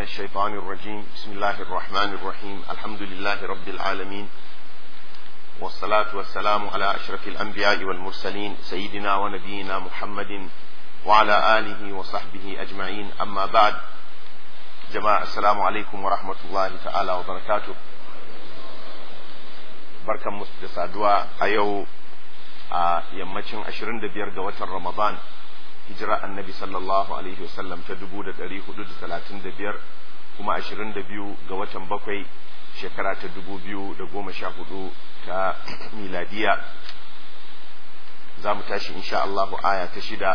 الشيطان الرجيم بسم الله الرحمن الرحيم الحمد لله رب العالمين والصلاة والسلام على أشرف الأنبياء والمرسلين سيدنا ونبينا محمد وعلى آله وصحبه أجمعين أما بعد جماعة السلام عليكم ورحمة الله تعالى وبركاته بركة مستسادوا أيو يمتشن أشرين دبير وتر رمضان hijira annabi sallallahu alaihi wasallam ta dubu da ɗari hudu da talatin da biyar kuma ashirin da biyu ga watan bakwai shekara ta dubu biyu da goma sha hudu ta miladiya za mu tashi insha Allahu aya ta shida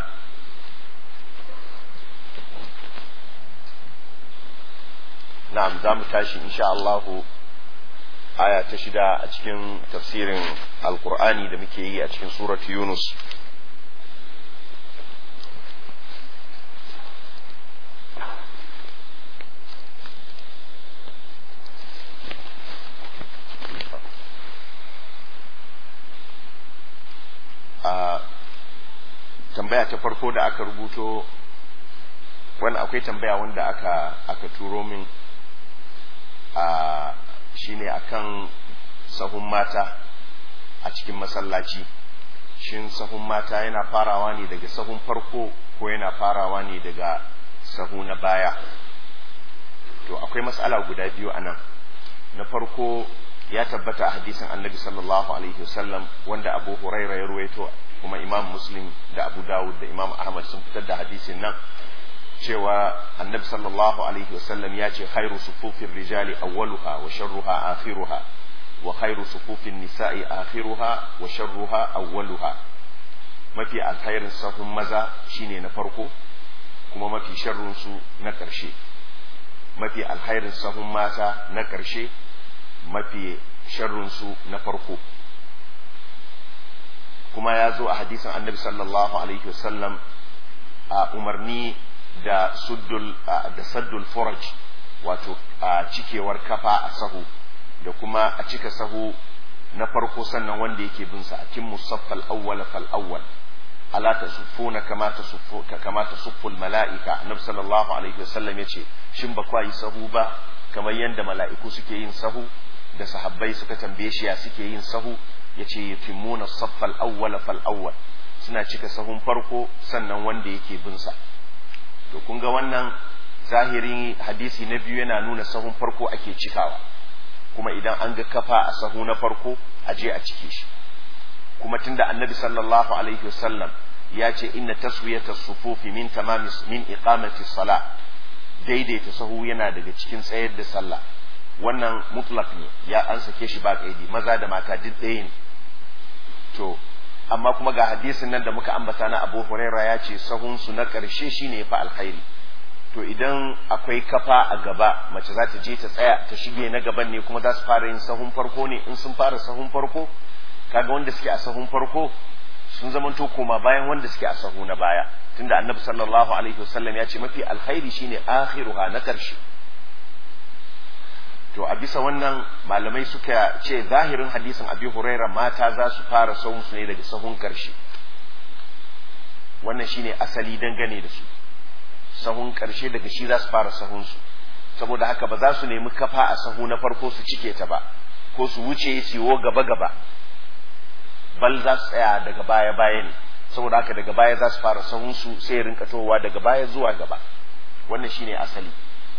na'am za mu tashi insha Allahu aya ta shida a cikin tafsirin alkur'ani da muke yi a cikin surat yunus tambaya ta farko da aka rubuto wani akwai tambaya wanda aka aka turo min a shine akan sahun mata a cikin masallaci shin sahun mata yana farawa ne daga sahun farko ko yana farawa ne daga sahu na baya to akwai matsala guda biyu a nan na farko ya tabbata a hadisin annabi sallallahu alaihi wasallam wanda abu huraira ya ruwaito kuma imam muslim da abu dawud da imam ahmad sun fitar da hadisin nan cewa annabi sallallahu alaihi wasallam ya ce khairu sufufin rijali awwaluha wa sharruha akhiruha wa khairu sufufin nisa'i akhiruha wa sharruha awwaluha mafi alkhairin sahun maza shine na farko kuma mafi sharrun su na ƙarshe mafi alkhairin sahun mata na ƙarshe mafi sharrun su na farko kuma ya zo a hadisin annabi sallallahu alaihi wasallam a umarni da suddul da saddul furaj wato a cikewar kafa a sahu da kuma a cika sahu na farko sannan wanda yake bin sa akin musaffal awwal fal awwal ala tasuffuna kama tasuffu kama tasufful malaika annabi sallallahu alaihi wasallam yace shin ba kwa yi sahu ba kamar yadda mala'iku suke yin sahu da sahabbai suka tambaye shi ya suke yin sahu yace yutimuna saffal awwal fal awwal suna cika sahun farko sannan wanda yake bin sa to kun ga wannan zahirin hadisi na biyu yana nuna sahun farko ake cikawa kuma idan an ga kafa a sahu na farko a je a cike shi kuma tunda annabi sallallahu alaihi wasallam ya ce inna taswiyata sufufi min tamami min iqamati salah daidaita sahu yana daga cikin tsayar da sallah wannan mutlak ne ya an sake shi ba kaidi maza da mata duk ɗaya ne to amma kuma ga hadisin nan da muka ambata na Abu Huraira ya ce sahun su na ƙarshe shine fa alkhairi to idan akwai kafa a gaba mace za ta je ta tsaya ta shige na gaban ne kuma za su fara yin sahun farko ne in sun fara sahun farko kaga wanda suke a sahun farko sun zamanto koma bayan wanda suke a sahu na baya tunda annabi sallallahu alaihi wasallam ya ce mafi alkhairi shine akhiruha na ƙarshe to a bisa wannan malamai suka ce zahirin hadisin abi huraira mata za su fara sahun su ne daga sahun karshe wannan shine asali dangane da su sahun karshe daga shi za su fara sahun su saboda haka ba za su nemi kafa a sahu na farko su cike ta ba ko su wuce su yiwo gaba gaba bal za su tsaya daga baya baya ne saboda haka daga baya za su fara sahun su sai rinka towa daga baya zuwa gaba wannan shine asali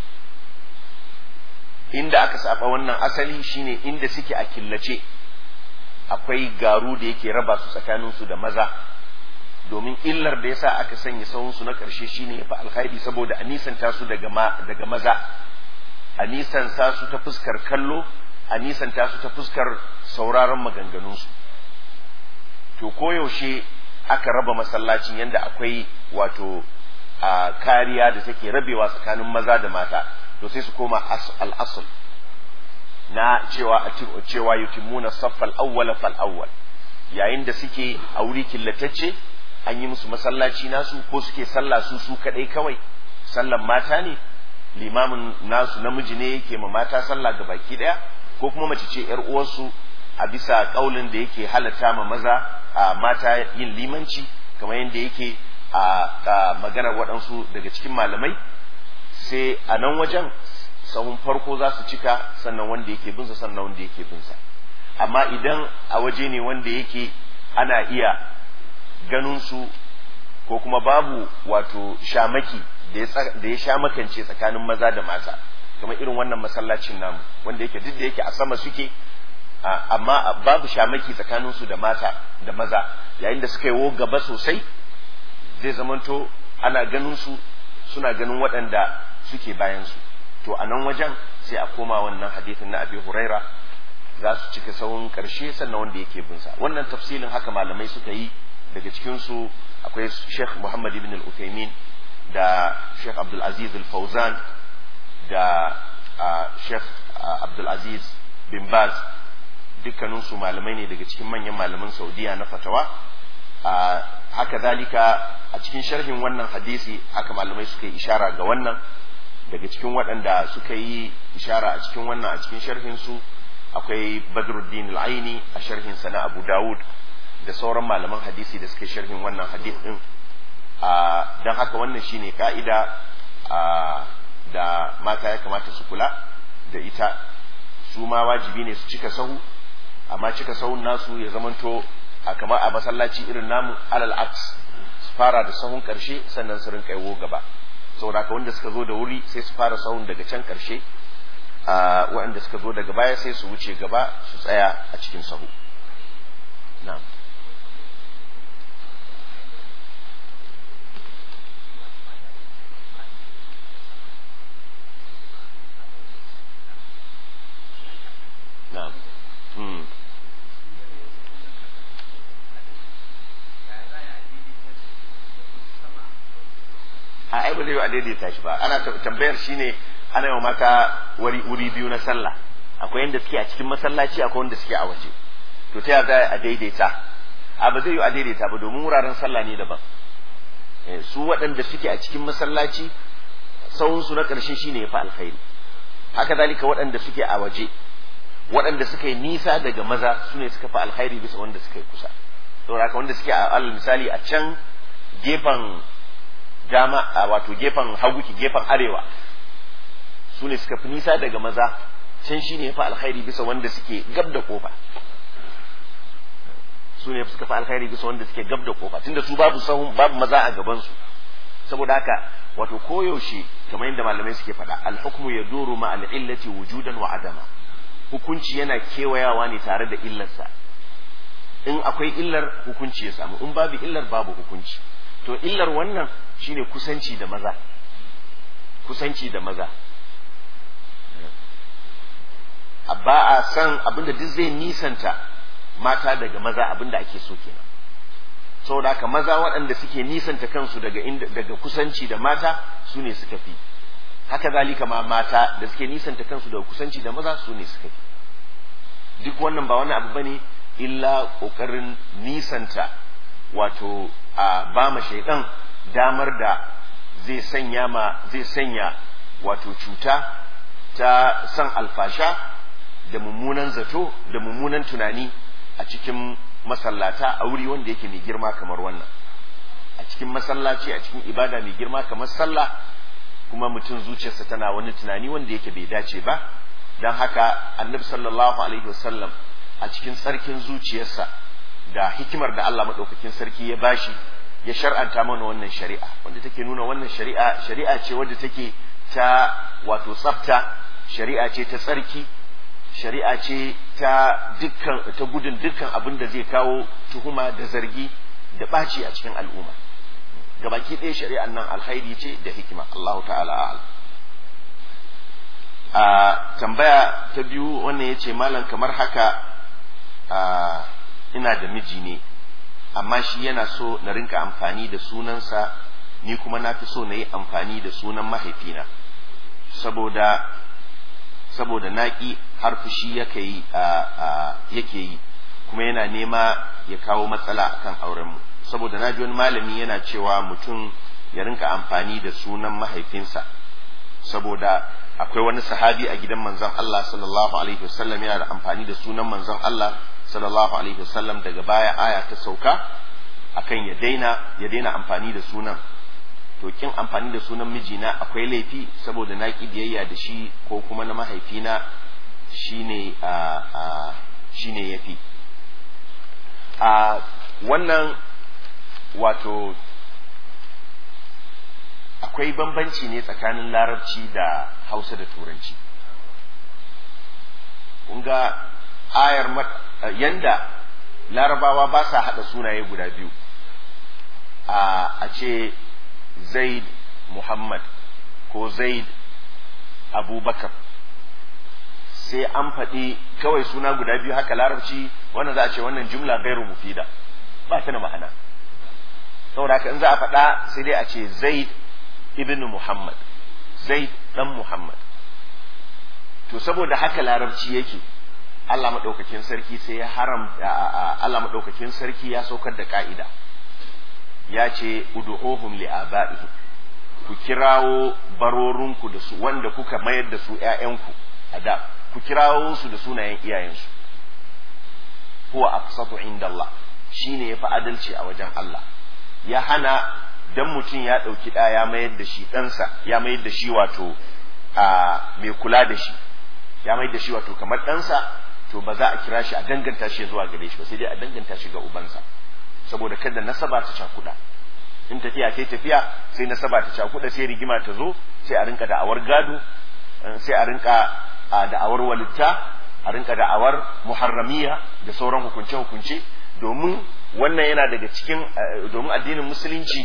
inda aka saba wannan asali shine inda suke a killace akwai garu da yake raba su tsakanin su da maza domin illar da yasa aka sanya sahun su na karshe shine fa alkhairi saboda a nisanta su daga ma, daga maza a nisanta su ta fuskar kallo a nisanta su ta fuskar sauraron maganganun su to koyaushe aka raba masallacin yanda akwai wato a kariya da take rabewa tsakanin maza da mata to sai su koma al'asul na cewa cewa yutimuna saffal awwala fal awwal yayin da suke a wuri killatacce an yi musu masallaci nasu ko suke sallah su su kadai kawai sallan mata ne limamin nasu namiji ne yake ma mata sallah ga baki daya ko kuma mace ce yar uwarsu a bisa kaulin da yake halatta ma maza a mata yin limanci kamar yadda yake a maganar waɗansu daga cikin malamai sai a nan wajen sahun farko za su cika sannan wanda yake binsa sannan wanda yake binsa amma idan a waje ne wanda yake ana iya ganin su ko kuma babu wato shamaki da ya sha makance tsakanin maza da mata kamar irin wannan masallacin namu wanda yake duk da yake a sama suke amma babu shamaki tsakanin su da mata da maza yayin da suka yi wo gaba sosai zai zamanto ana ganin su suna ganin waɗanda suke bayan su to a nan wajen sai a koma wannan hadithin na abi huraira za su cika sauran ƙarshe sannan wanda yake binsa wannan tafsilin haka malamai suka yi daga cikinsu akwai sheikh muhammad ibn al-uthaymin da sheikh abdul aziz al-fauzan da sheikh abdul aziz bin baz dukkaninsu malamai ne daga cikin manyan malaman saudiya na fatawa haka zalika a cikin sharhin wannan hadisi haka malamai suka yi ishara ga wannan daga cikin waɗanda suka yi ishara a cikin wannan a cikin sharhinsu akwai badruddin al-aini a sharhinsa na abu dawud da sauran malaman hadisi da suka yi sharhin wannan hadis din don haka wannan shine ka'ida da mata ya kamata su kula da ita su ma wajibi ne su cika sahu amma cika sahun nasu ya zamanto a kamar a masallaci irin namu alal aks su fara da sahun karshe sannan su rinka yawo gaba saboda haka wanda suka zo da wuri sai su fara sahun daga can karshe waɗanda suka zo daga baya sai su wuce gaba su tsaya a cikin sahu na'am na'am hmm. a ai ba zai yi a daidaita shi ba ana tambayar shine ana yi mata wuri wuri biyu na sallah akwai yanda suke a cikin masallaci akwai wanda suke a waje to ta za a daidaita a ba zai yi a daidaita ba domin wuraren sallah ne daban su waɗanda suke a cikin masallaci sahunsu na ƙarshe shine ya fi alkhairi haka zalika waɗanda suke a waje waɗanda suka yi nisa daga maza su ne suka fi alkhairi bisa wanda suka yi kusa saboda haka wanda suke a alal misali a can gefen dama a wato gefen hagu ki gefen arewa su ne suka fi nisa daga maza can shi ne ya fi alkhairi bisa wanda suke gab da kofa su ne suka fi alkhairi bisa wanda suke gab da kofa tunda su babu sahun babu maza a gaban su saboda haka wato koyaushe kamar yadda malamai suke faɗa alhukmu ya duru ma al'illati wujudan wa adama hukunci yana kewayawa ne tare da illarsa in akwai illar hukunci ya samu in babu illar babu hukunci to illar wannan shine kusanci da maza kusanci da maza ba a san abinda duk zai nisanta mata daga maza abinda ake so kenan saboda haka maza waɗanda suke nisanta kansu daga inda daga kusanci da mata su ne suka fi haka zalika ma mata da suke nisanta kansu daga kusanci da maza su ne suka fi duk wannan ba wani abu bane illa ƙoƙarin nisanta wato a ba ma shaidan damar da zai sanya ma zai sanya wato cuta ta san alfasha da mummunan zato da mummunan tunani a cikin masallata a wuri wanda yake mai girma kamar wannan a cikin masallaci a cikin ibada mai girma kamar sallah kuma mutum zuciyarsa tana wani tunani wanda yake bai dace ba don haka annabi sallallahu alaihi wasallam a cikin tsarkin zuciyarsa da hikimar da Allah maɗaukakin sarki ya bashi ya shar'anta mana wannan shari'a wanda take nuna wannan shari'a shari'a ce wadda take ta wato tsafta shari'a ce ta tsarki shari'a ce ta dukkan ta gudun dukkan abin da zai kawo tuhuma da zargi da ɓaci a cikin al'umma gabaki ɗaya shari'an nan alkhairi ce da hikima Allahu ta'ala a'lam a tambaya ta biyu wannan yace malam kamar haka a ina da miji ne amma shi yana so na rinka amfani da sunansa ni kuma na fi so na yi amfani da sunan mahaifina saboda saboda naƙi har fushi yake yi yake yi kuma yana nema ya kawo matsala akan aurenmu saboda na ji wani malami yana cewa mutum ya rinka amfani da sunan mahaifinsa saboda akwai wani sahabi a gidan manzon Allah sallallahu alaihi wasallam yana da amfani da sunan manzon Allah sallallahu alaihi wasallam daga baya aya ta sauka akan ya daina ya daina amfani da sunan to kin amfani da sunan mijina akwai laifi saboda na ki biyayya da shi ko kuma na mahaifina shine a a shine yafi a wannan wato akwai bambanci ne tsakanin larabci da hausa da turanci ga ayar yanda larabawa ba sa haɗa sunaye guda biyu a ce zaid muhammad ko zaid abubakar sai an faɗi kawai suna guda biyu haka larabci wannan za a ce wannan jumla gairu mufida ba ta da ma'ana saboda haka in za a faɗa sai dai a ce zaid ibn muhammad zaid dan muhammad to saboda haka larabci yake Allah maɗaukakin sarki sai ya haram Allah maɗaukakin sarki ya saukar da ka'ida ya ce ud'uhum li aba'ihim ku kirawo barorinku da su wanda kuka mayar da su ƴaƴanku a da ku kirawo su da sunayen iyayensu huwa aqsatu inda Allah shine yafi adalci a wajen Allah ya hana dan mutum ya ɗauki ɗa ya mayar da shi ɗansa ya mayar da shi wato a mai kula da shi ya mayar da shi wato kamar ɗansa to ba za a kira shi a danganta shi zuwa gare shi ba sai dai a danganta shi ga ubansa saboda kada nasaba ta cakuɗa in tafiya sai tafiya sai nasaba ta cakuɗa sai rigima ta zo sai a rinka da'awar gado sai a rinka da'awar walitta a rinka da'awar muharramiya da sauran hukunce-hukunce domin wannan yana daga cikin domin addinin musulunci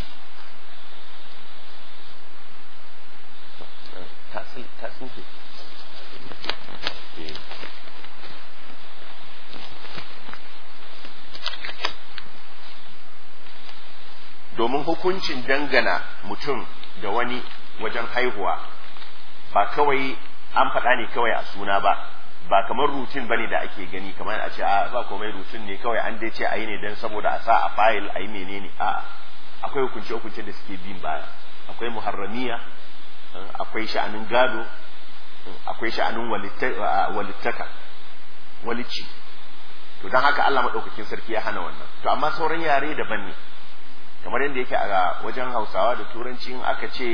ta tsinke domin hukuncin dangana mutum da wani wajen haihuwa ba kawai an faɗa ne kawai a suna ba ba kamar rutin bane da ake gani kamar a ce a ba komai rutin ne kawai an dai ce a yi ne don saboda a sa a fayil a yi menene a akwai hukunce hukunce da suke bin baya akwai muharramiya akwai sha'anin gado akwai sha'anin walittaka walici to don haka Allah maɗaukakin sarki ya hana wannan to amma sauran yare daban ne kamar yadda yake a wajen hausawa da turanci in aka ce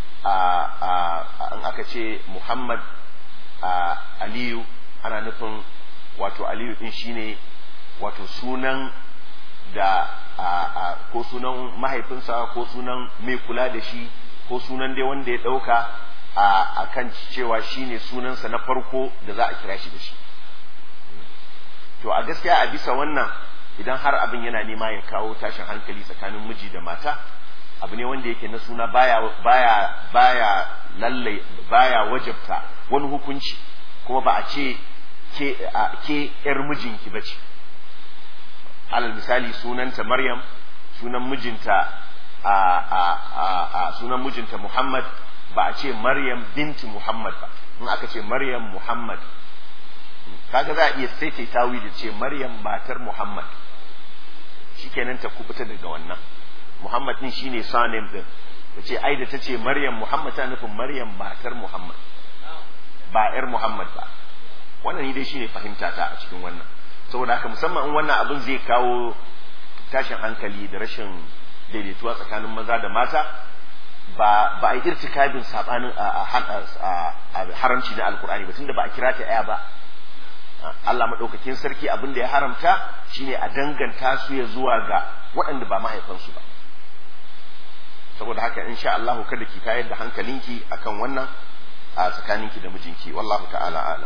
in aka ce muhammad aliyu ana nufin wato aliyu din shine wato sunan da ko sunan mahaifinsa ko sunan mai kula da shi ko sunan dai wanda ya ɗauka a kan cewa shine sunansa na farko da za a kira shi da shi to a gaskiya a bisa wannan idan har abin yana nema ya kawo tashin hankali tsakanin miji da mata abu ne wanda yake na suna baya baya baya lalle baya wajabta wani hukunci kuma ba a ce ke ke yar mijinki bace alal misali sunanta maryam sunan mijinta a a a sunan mijinta muhammad ba a ce maryam binti muhammad ba in aka ce maryam muhammad kaga za a iya sai ta tawi da ce maryam matar muhammad shikenan ta kubuta daga wannan muhammad din shine surname din ta ce ai da ta ce maryam muhammad ta nufin maryam matar muhammad ba yar muhammad ba wannan ni dai shine fahimta ta a cikin wannan saboda haka musamman in wannan abin zai kawo tashin hankali da rashin daidaituwa tsakanin maza da mata ba ba a yi irtikabin sabanin a haramci na alkur'ani ba tunda ba a kira ta aya ba Allah maɗaukakin sarki abin da ya haramta shine a danganta su ya zuwa ga waɗanda ba mahaifansu ba saboda haka insha Allah kada ki tayar da hankalinki akan wannan a tsakaninki da mijinki wallahu ta'ala ala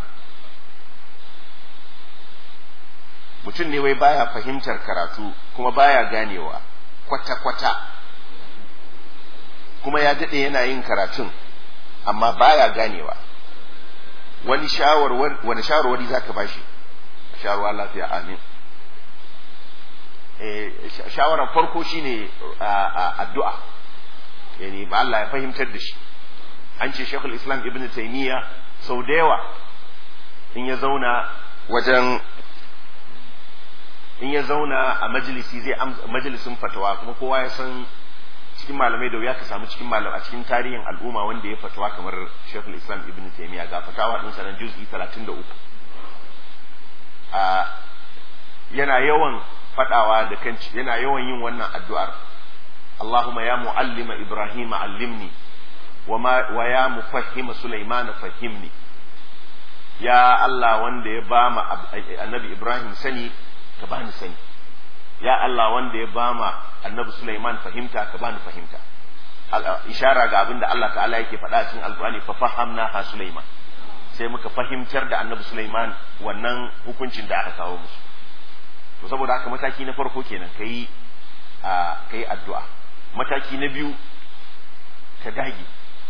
mutum ne wai baya fahimtar karatu kuma baya ganewa kwata-kwata kuma ya daɗe yana yin karatun amma baya ganewa wani shawarwar wani shawarwari zaka bashi shawarwa lafiya amin eh shawaran farko shine addu'a yani ba Allah ya fahimtar da shi an ce Sheikhul Islam Ibn Taymiyyah sau da yawa in ya zauna wajen in ya zauna a majalisi zai majalisin fatawa kuma kowa ya san cikin malamai da wuya ka samu cikin malam a cikin tarihin al'umma wanda ya fatawa kamar Sheikhul Islam Ibn Taymiyyah ga fatawa din sanan juz'i 33 a yana yawan fadawa da kan yana yawan yin wannan addu'ar Allahumma ya muallima Ibrahim allimni wa wa ya mufahhima Sulaiman fahimni ya Allah wanda ya ba ma annabi Ibrahim sani ka bani sani ya Allah wanda ya ba ma annabi Sulaiman fahimta ka bani fahimta ishara ga abin da Allah ta'ala yake faɗa cikin alƙur'ani fa fahamna ha Sulaiman sai muka fahimtar da annabi Sulaiman wannan hukuncin da aka kawo musu to saboda haka mataki na farko kenan kai a kai addu'a mataki na biyu ka dage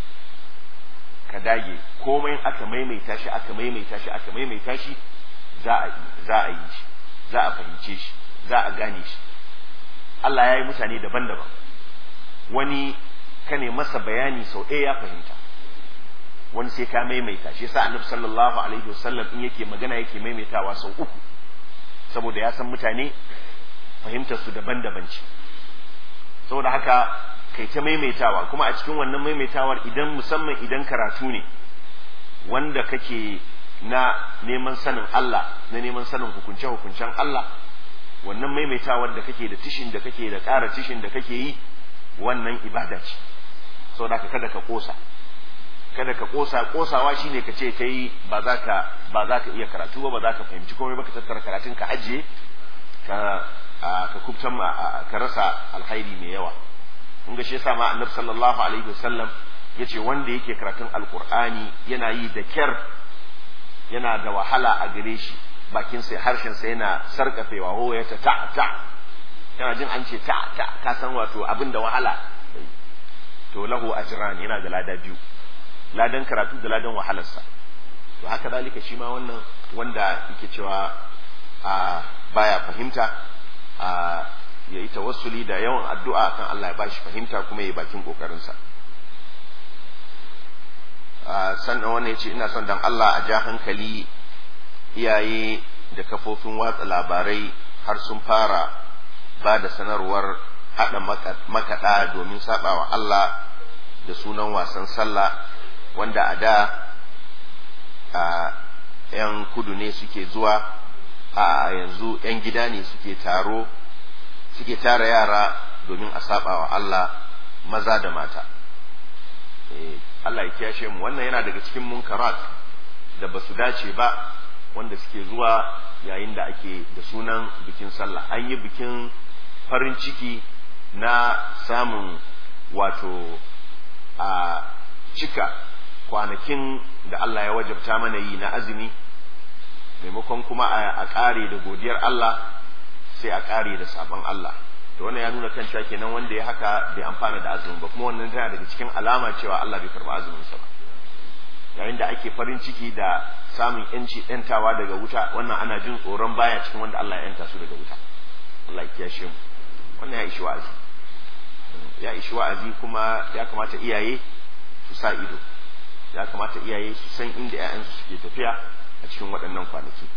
ka dage komai aka maimaita shi aka maimaita shi aka maimaita shi za a za a yi shi za a fahimce shi za a gane shi Allah ya yi mutane daban-daban wani ka ne masa bayani sau ɗaya ya fahimta wani sai ka maimaita shi yasa annabi sallallahu alaihi wasallam in yake magana yake maimaitawa sau uku saboda ya san mutane fahimtar su daban-daban ce saboda haka kai ta maimaitawa kuma a cikin wannan maimaitawar idan musamman idan karatu ne wanda kake na neman sanin Allah na neman sanin hukunce hukuncen Allah wannan maimaitawar da kake da tishin da kake da ƙara tishin da kake yi wannan ibada ce saboda ka kada ka kosa kada ka kosa kosawa shine ka ce kai ba za ka ba za ka iya karatu ba ba za ka fahimci komai ba ka tattara karatun ka ajiye ka ka kubtan ka rasa alkhairi mai yawa kun ga shi yasa ma annabi sallallahu alaihi wasallam yace wanda yake karatun alqur'ani yana yi da kyar yana da wahala a gare shi bakin sai harshen sa yana sarkafewa ho ya ta ta ta yana jin an ce ta ta ka san wato abin da wahala to lahu ajran yana da lada biyu ladan karatu da ladan wahalarsa to haka zalika shi ma wannan wanda yake cewa a baya fahimta a ya yi tawassuli da yawan addu'a kan Allah ya bashi fahimta kuma ya bakin kokarinsa sannan wannan ya ce ina son dan Allah a ja hankali iyaye da kafofin watsa labarai har sun fara ba da sanarwar haɗa makaɗa domin saɓawa Allah da sunan wasan sallah wanda a da a 'yan kudu ne suke zuwa a yanzu 'yan gida ne suke taro suke tara yara domin a saɓawa Allah maza da mata Allah ya kiyashe mu wannan yana daga cikin munkarat da ba su dace ba wanda suke zuwa yayin da ake da sunan bikin sallah an yi bikin farin ciki na samun wato a cika kwanakin da Allah ya wajabta mana yi na azumi maimakon kuma a ƙare da godiyar Allah sai a ƙare da sabon Allah to wannan ya nuna kan cewa kenan wanda ya haka bai amfana da azumin ba kuma wannan tana daga cikin alama cewa Allah bai karba azumin sa ba yayin da ake farin ciki da samun yanci yantawa daga wuta wannan ana jin tsoron baya cikin wanda Allah ya yanta su daga wuta Allah ya kiyashe mu wannan ya ishi wa'azi ya ishi wa'azi kuma ya kamata iyaye su sa ido ya kamata iyaye su san inda 'ya'yansu suke tafiya a cikin waɗannan kwanaki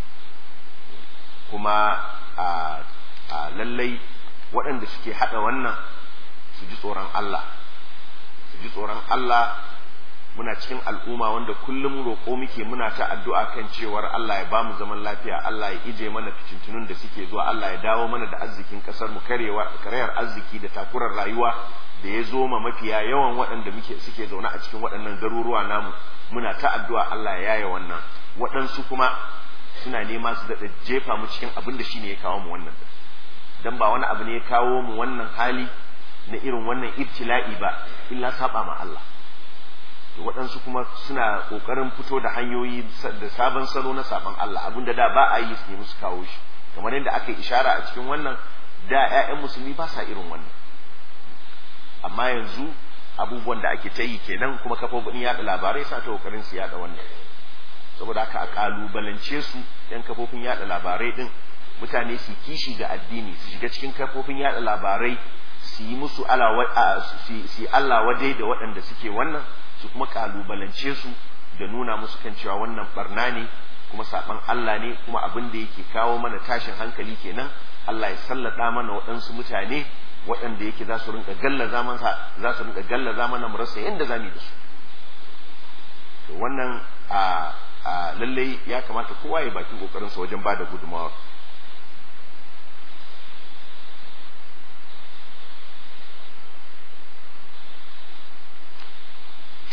kuma a lallai waɗanda suke haɗa wannan su ji tsoron Allah su ji tsoron Allah muna cikin al'umma wanda kullum roƙo muke muna ta addu'a kan cewar Allah ya bamu zaman lafiya Allah ya ije mana fitintunun da suke zuwa Allah ya dawo mana da arzikin ƙasar mu karewa karayar arziki da takurar rayuwa da ya zo ma mafiya yawan waɗanda muke suke zaune a cikin waɗannan garuruwa namu muna ta addu'a Allah ya yaye wannan waɗansu kuma suna nema su daɗa jefa mu cikin abin da shine ya kawo mu wannan dan ba wani abu ne ya kawo mu wannan hali na irin wannan ibtila'i ba illa saba ma Allah to waɗansu kuma suna ƙoƙarin fito da hanyoyi da sabon salo na saban Allah abinda da ba a yi su nemi su kawo shi kamar yadda aka yi ishara a cikin wannan da 'ya'yan musulmi ba sa irin wannan amma yanzu abubuwan da ake ta yi kenan kuma kafofin yaɗa labarai sa ta ƙoƙarin su yaɗa wannan saboda haka a ƙalubalance su 'yan kafofin yaɗa labarai ɗin mutane su kishi ga addini su shiga cikin kafofin yaɗa labarai su yi musu su Allah wadai da waɗanda suke wannan su kuma kalubalance su da nuna musu kan cewa wannan barna ne kuma saban Allah ne kuma abin da yake kawo mana tashin hankali kenan Allah ya sallada mana waɗansu mutane waɗanda yake za su rinka gallaza mana za su rinka gallaza mana mu rasa yanda za mu da su to wannan a a lalle ya kamata kowa ya baki kokarin sa wajen bada gudunmawa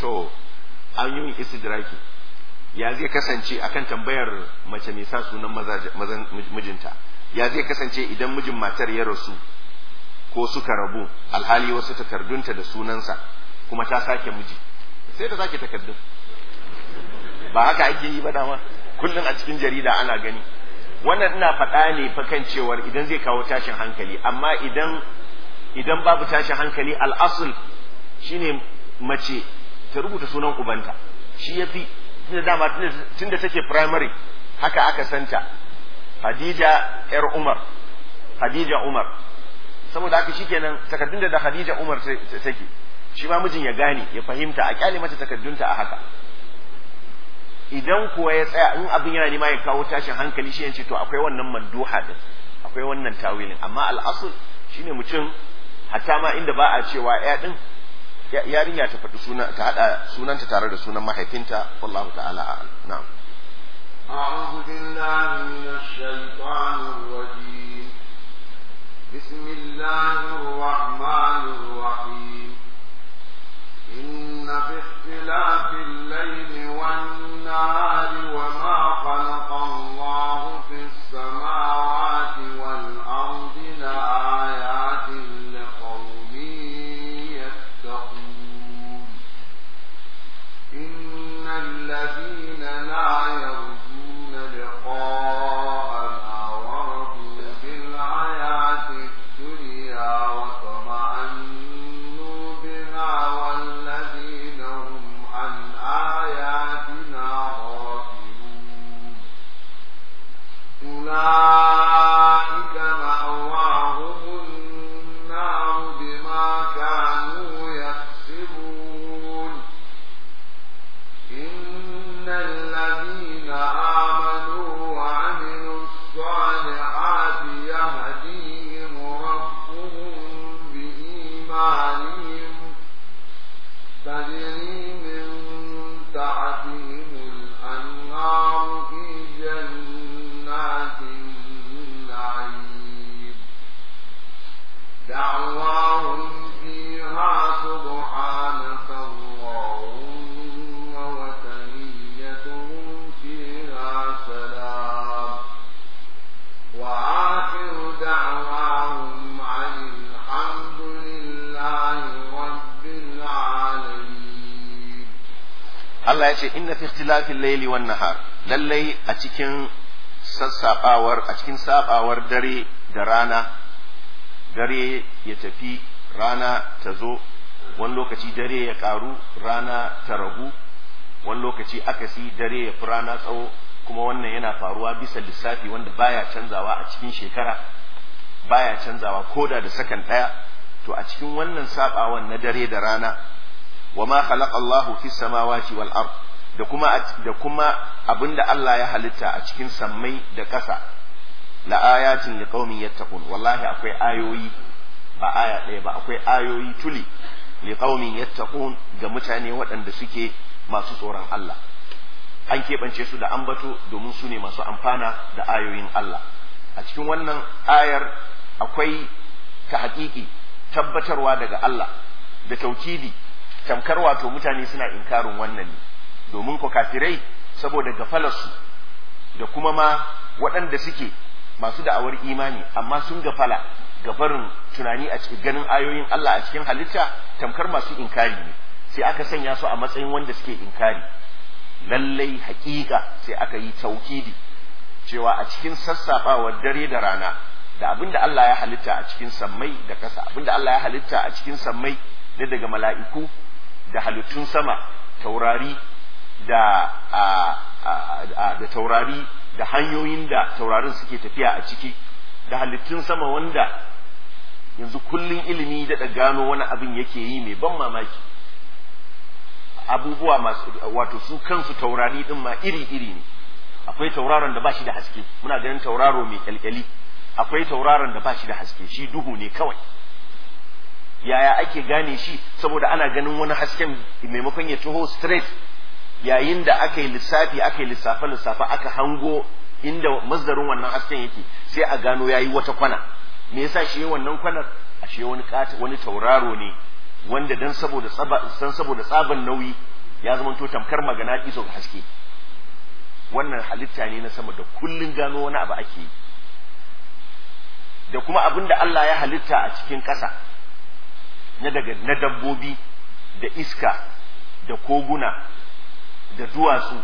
to an yi istidraki ya zai kasance akan tambayar mace mai sa sunan mazan mijinta ya zai kasance idan mijin matar ya rasu ko suka rabu alhali wasu takardunta da sunansa kuma ta sake miji sai ta sake takardun ba haka ake yi ba dama kullum a cikin jarida ana gani wannan ina faɗa ne fa kan cewar idan zai kawo tashin hankali amma idan idan babu tashin hankali al'asul shine mace ta rubuta sunan ubanta shi yafi tunda dama tunda take primary haka aka santa Khadija yar Umar Khadija Umar saboda haka shikenan takardun da Khadija Umar take shi ma mijin ya gane ya fahimta a kyale mata takardunta a haka idan kuwa ya tsaya in abin yana nema ya kawo tashin hankali shi yace to akwai wannan manduha din akwai wannan tawilin amma al'asul shine mutum hatta ma inda ba a cewa ya din yarinya ta faɗi suna ta hada sunanta tare da sunan mahaifinta wallahu ta'ala a'lam na'am أعوذ بالله من الشيطان الرجيم بسم الله الرحمن الرحيم إن في اختلاف الليل والنهار وما خلق الله في السماوات والأرض لآيات لقوم يتقون إن الذين لا يرجون لقاءنا ورضوا بالحياة الدنيا وطمأنوا بها والذين هم عن آياتنا غافلون أولئك مأواهم النار بما كانوا يكسبون إن الذين آمنوا وعملوا الصالحات يهديهم ربهم بإيمانهم تجري من تحتهم الأنهار في جنات النعيم دعواهم فيها سبحانك اللهم وتحيتهم فيها سلام وآخر دعواهم عن الحمد لله رب العالمين Allah ya ce inna fi ikhtilafil layli wan nahar lallai a cikin sassabawar a cikin sabawar dare da rana dare ya tafi rana ta zo wani lokaci dare ya karu rana ta ragu wani lokaci akasi dare ya fi rana tsawo kuma wannan yana faruwa bisa lissafi wanda baya canzawa a cikin shekara baya canzawa koda da sakan ɗaya to a cikin wannan sabawan na dare da rana wa ma khalaqa Allahu fis samawati wal ard da kuma da kuma abinda Allah ya halitta a cikin sammai da ƙasa la ayatin liqaumin yattaqun wallahi akwai ayoyi ba aya ɗaya ba akwai ayoyi tuli liqaumin yattaqun ga mutane waɗanda suke masu tsoron Allah an keɓance su da ambato domin su ne masu amfana da ayoyin Allah a cikin wannan ayar akwai ta haƙiƙi tabbatarwa daga Allah da taukidi tamkar wato mutane suna inkarin wannan ne domin ko kafirai saboda gafalarsu da kuma ma waɗanda suke masu da'awar imani amma sun gafala gabarin tunani a cikin ganin ayoyin Allah a cikin halitta tamkar masu inkari ne sai aka sanya su a matsayin wanda suke inkari lallai haƙiƙa sai aka yi taukidi cewa a cikin sassaɓawar dare da rana da abin da Allah ya halitta a cikin sammai da ƙasa abin da Allah ya halitta a cikin sammai da daga mala'iku da halittun sama taurari da da taurari da hanyoyin da taurarin suke tafiya a ciki da halittun sama wanda yanzu kullun ilimi da gano wani abin yake yi mai ban mamaki abubuwa masu wato su kansu taurari din ma iri-iri ne akwai tauraron da ba shi da haske muna ganin tauraro mai kyalkyali akwai tauraron da ba shi da haske shi duhu ne kawai yaya ake gane shi saboda ana ganin wani hasken maimakon ya taho straight yayin da aka yi lissafi aka yi lissafe lissafe aka hango inda masdarin wannan hasken yake sai a gano yayi wata kwana me yasa shi wannan kwanar ashe wani kata wani tauraro ne wanda dan saboda tsaba dan saboda tsaban nauyi ya zama to tamkar magana iso ga haske wannan halitta ne na sama da kullun gano wani abu ake yi da kuma abin da Allah ya halitta a cikin ƙasa na daga na dabbobi da iska da koguna da duwatsu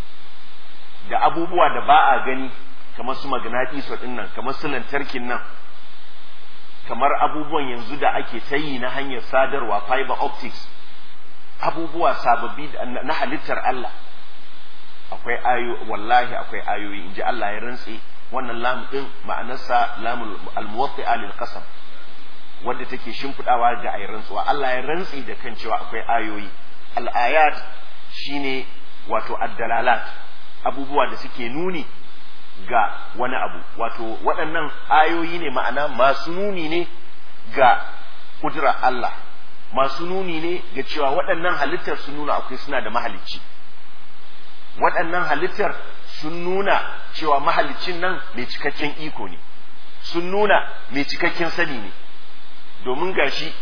da abubuwa da ba a gani kamar su magnatiso ɗin nan kamar su lantarkin nan kamar abubuwan yanzu da ake ta yi na hanyar sadarwa fiber optics abubuwa sababbi na halittar Allah akwai ayo wallahi akwai ayoyi in ji Allah ya rantse wannan lam din ma'anarsa lamul almuwatti'a lil qasam wanda take shimfidawa ga ayi rantsuwa Allah ya rantse da kan cewa akwai ayoyi al ayat shine wato addalalat abubuwa da suke nuni ga wani abu wato waɗannan ayoyi ne ma'ana masu nuni ne ga kudura Allah masu nuni ne ga cewa waɗannan halittar sun nuna akwai suna da mahalicci waɗannan halittar sun nuna cewa mahalicin nan mai cikakken iko ne sun nuna mai cikakken sani ne domin gashi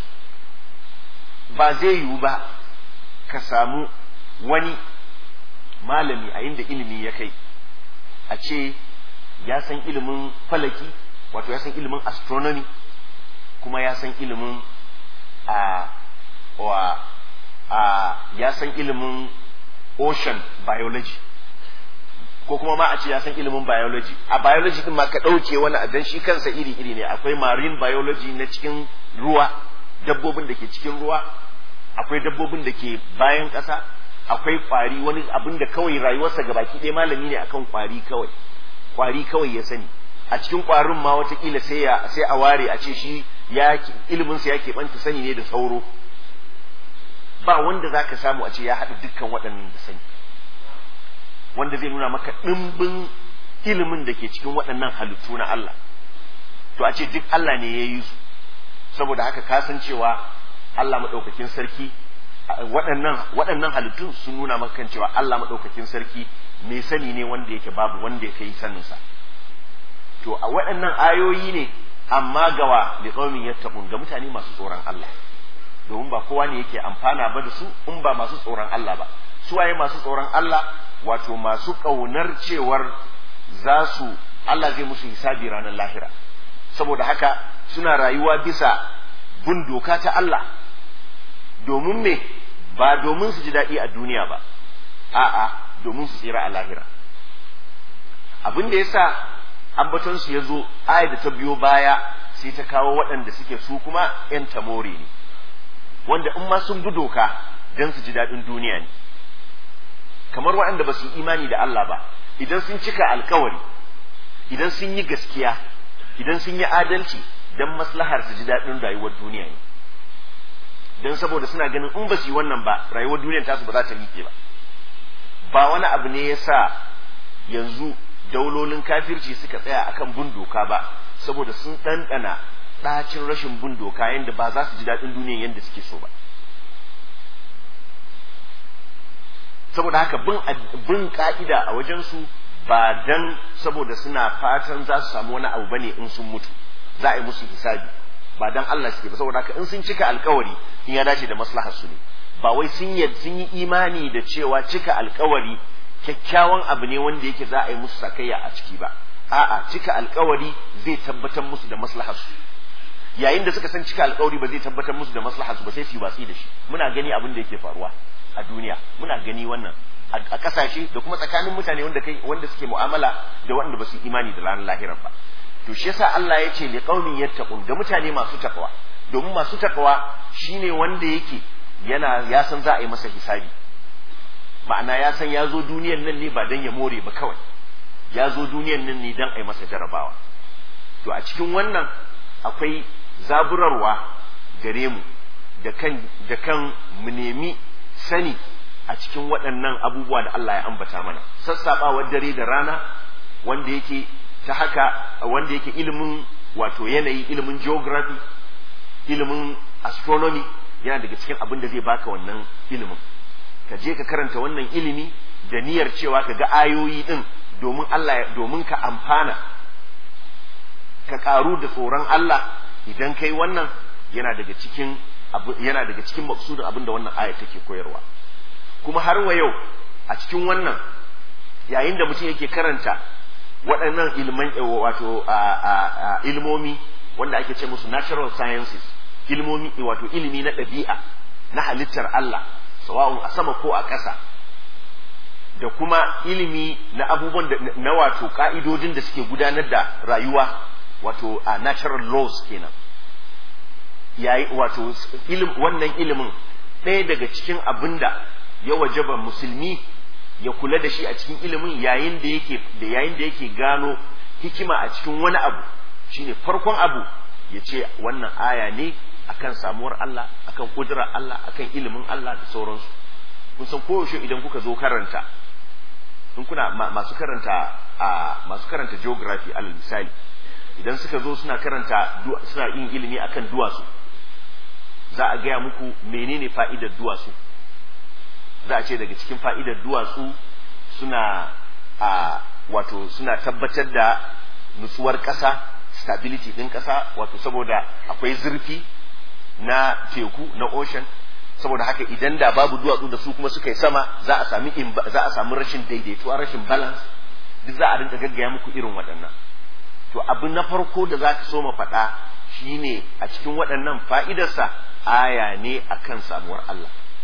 ba zai yiwu ba ka samu wani malami a inda ilimi ya kai a ce ya san ilimin falaki wato ya san ilimin astronomy kuma ya san ilimin a wa a ya san ilimin ocean biology ko kuma ma a ce ya san ilimin biology a biology din ma ka ɗauke wani dan shi kansa iri iri ne akwai marine biology na cikin ruwa dabbobin da ke cikin ruwa akwai dabbobin da ke bayan ƙasa akwai ƙwari wani abin da kawai rayuwarsa gabaki ɗaya malami ne akan ƙwari kawai ƙwari kawai ya sani a cikin ƙwarin ma watakila sai ya sai a ware a ce shi ya iliminsa ya keɓanta sani ne da sauro ba wanda za ka samu a ce ya haɗa dukkan waɗannan da sani wanda zai nuna maka ɗimbin ilimin da ke cikin waɗannan halittu na Allah to a ce duk Allah ne ya yi su saboda haka ka san cewa Allah maɗaukakin sarki waɗannan waɗannan halittun sun nuna maka kan cewa Allah maɗaukakin sarki mai sani ne wanda yake babu wanda ya kai saninsa to a waɗannan ayoyi ne amma gawa li qaumin yattaqun ga mutane masu tsoron Allah domin ba kowa ne yake amfana ba da su in ba masu tsoron Allah ba su waye masu tsoron Allah wato masu ƙaunar cewar za su Allah zai musu hisabi ranar lahira saboda haka suna rayuwa bisa bin doka ta Allah domin me ba domin su ji daɗi a duniya ba a'a domin su tsira a lahira abin da yasa ambaton su ya zo aya da ta biyo baya sai ta kawo waɗanda suke su kuma 'yan tamore ne wanda in ma sun bi doka don su ji daɗin duniya ne kamar waɗanda ba su yi imani da Allah ba idan sun cika alkawari idan sun yi gaskiya idan sun yi adalci don maslahar su ji daɗin rayuwar duniya ne don saboda suna ganin in ba su yi wannan ba rayuwar duniyar tasu ba za ta miƙe ba ba wani abu ne ya sa yanzu daulolin kafirci suka tsaya akan bin doka ba saboda sun ɗanɗana ɗacin rashin bin doka yadda ba za su ji daɗin duniya yadda suke so ba saboda haka bin bin ka'ida a wajensu ba dan saboda suna fatan za su samu wani abu bane in sun mutu za a yi musu hisabi ba dan Allah suke ba saboda haka in sun cika alkawari in ya dace da maslahar su ne ba wai sun yi sun yi imani da cewa cika alkawari kyakkyawan abu ne wanda yake za a yi musu sakayya a ciki ba a'a cika alkawari zai tabbatar musu da maslahar su yayin da suka san cika alkawari ba zai tabbatar musu da maslahar su ba sai su yi watsi da shi muna gani abin da yake faruwa a duniya muna gani wannan a kasashe da kuma tsakanin mutane wanda kai wanda suke mu'amala da wanda ba su imani da ranar lahirar ba to shi yasa Allah ya ce li qaumin yattaqun ga mutane masu takwa domin masu takwa shine wanda yake yana ya san za a yi masa hisabi ma'ana ya san ya zo duniyan nan ne ba dan ya more ba kawai ya zo duniyan nan ne dan a yi masa jarabawa to a cikin wannan akwai zaburarwa gare mu da kan da kan mu nemi sani a cikin waɗannan abubuwa da Allah ya ambata mana sassaɓawar dare da rana wanda yake ta haka wanda yake ilimin wato yanayi ilimin geography ilimin astronomy yana daga cikin abin da zai baka wannan ilimin ka je ka karanta wannan ilimi da niyyar cewa ka ga ayoyi din domin Allah domin ka amfana ka karu da tsoron Allah idan kai wannan yana daga cikin yana daga cikin maksudin abin da wannan aya take koyarwa kuma har wa yau a cikin wannan yayin da mutum yake karanta waɗannan ilman wato ilmomi wanda ake ce musu natural sciences ilmomi wato ilimi na ɗabi'a na halittar Allah sawa'un a sama ko a ƙasa da kuma ilimi na abubuwan da na wato ka'idodin da suke gudanar da rayuwa wato a natural laws kenan yayi wato ilim wannan ilimin ɗaya daga cikin abin da ya wajaba musulmi ya kula da shi a cikin ilimin yayin da yake da yayin da yake gano hikima a cikin wani abu shine farkon abu ya ce wannan aya ne akan samuwar Allah akan kudurar Allah akan ilimin Allah da sauransu kun san koyaushe idan kuka zo karanta in kuna masu karanta a masu karanta geography alal misali idan suka zo suna karanta suna yin ilimi akan duwatsu za a gaya muku menene fa'idar duwatsu za a ce daga cikin fa'idar duwatsu suna a wato suna tabbatar da nutsuwar ƙasa stability ɗin ƙasa wato saboda akwai zurfi na teku na ocean saboda haka idan da babu duwatsu da su kuma suka yi sama za a sami za a samu rashin daidaituwa rashin balance duk za a rinka gaggaya muku irin waɗannan to abu na farko da za ka so ma faɗa shine a cikin waɗannan fa'idarsa aya ne akan samuwar Allah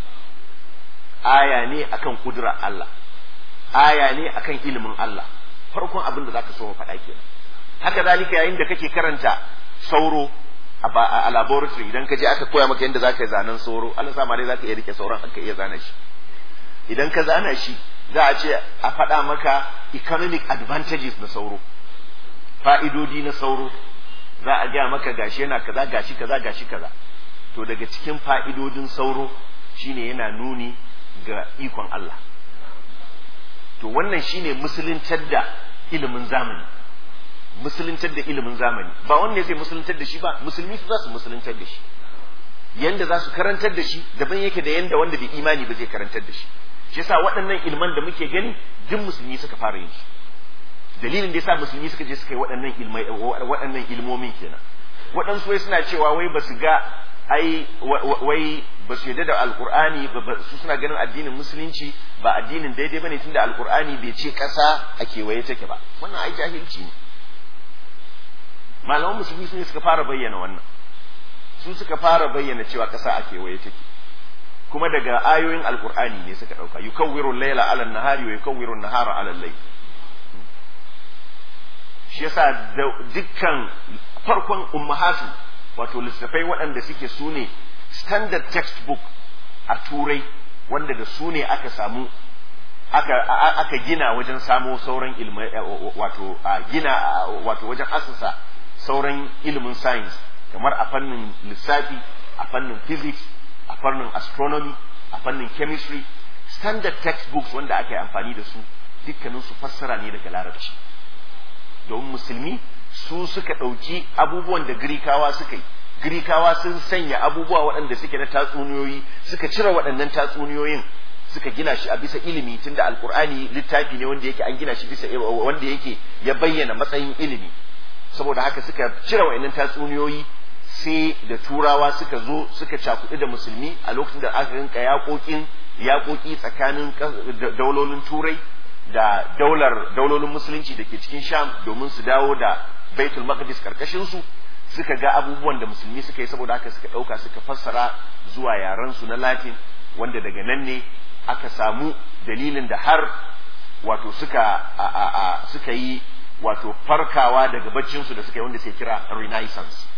aya ne akan kudura Allah aya ne akan ilimin Allah farkon abin da za ka so ma faɗa kenan haka zalika yayin da kake karanta sauro a laboratory idan ka je aka koya maka yadda zaka yi zanen sauro Allah sa ma dai zaka iya rike sauran aka iya zana shi idan ka zana shi za a ce a faɗa maka economic advantages na sauro fa'idodi na sauro za a gaya maka gashi yana kaza gashi kaza gashi kaza to daga cikin fa'idodin sauro shine yana nuni ga ikon Allah to wannan shine musuluntar da ilimin zamani musuluntar da ilimin zamani ba wanne zai musuluntar da shi ba musulmi su za su musuluntar da shi yanda za su karantar da shi daban yake da yanda wanda bai imani ba zai karantar da shi shi yasa waɗannan ilman da muke gani duk musulmi suka fara yin su dalilin da yasa musulmi suka je suka yi waɗannan ilmai waɗannan ilmomin kenan waɗansu wai suna cewa wai ba su ga ai wai ba su yarda da alkur'ani su suna ganin addinin musulunci ba addinin daidai bane tunda alkur'ani bai ce ƙasa a kewaye take ba wannan ai jahilci ne malaman musulmi su ne suka fara bayyana wannan su suka fara bayyana cewa ƙasa a kewaye take kuma daga ayoyin alkur'ani ne suka ɗauka yukawwiru layla ala nahari wa yukawwiru nahara ala layl shi yasa dukkan farkon ummahatu wato littattafai waɗanda suke su ne standard textbook a turai wanda da su ne aka samu aka, aka gina wajen samo sauran ilmai wato a gina wato wajen asasa sauran ilimin science kamar a fannin lissafi a fannin physics a fannin astronomy a fannin chemistry standard textbooks wanda aka yi amfani da su dukkanin su fassara ne daga larabci domin musulmi su suka ɗauki abubuwan da girikawa suka yi girikawa sun sanya abubuwa waɗanda suke na tatsuniyoyi suka cire waɗannan tatsuniyoyin suka gina shi a bisa ilimi tunda alkur'ani littafi ne wanda yake an gina shi bisa wanda yake ya bayyana matsayin ilimi saboda haka suka cire waɗannan tatsuniyoyi sai da turawa suka zo suka cakuɗi da musulmi a lokacin da aka rinka yaƙoƙin yaƙoƙi tsakanin daulolin turai da daular daulolin musulunci da ke cikin sham domin su dawo da baitul maqdis karkashin su suka ga abubuwan da musulmi suka yi saboda haka suka ɗauka suka fassara zuwa yaran su na latin wanda daga nan ne aka samu dalilin da har wato suka a, a, a, suka yi wato farkawa daga baccin su da suka yi wanda sai kira renaissance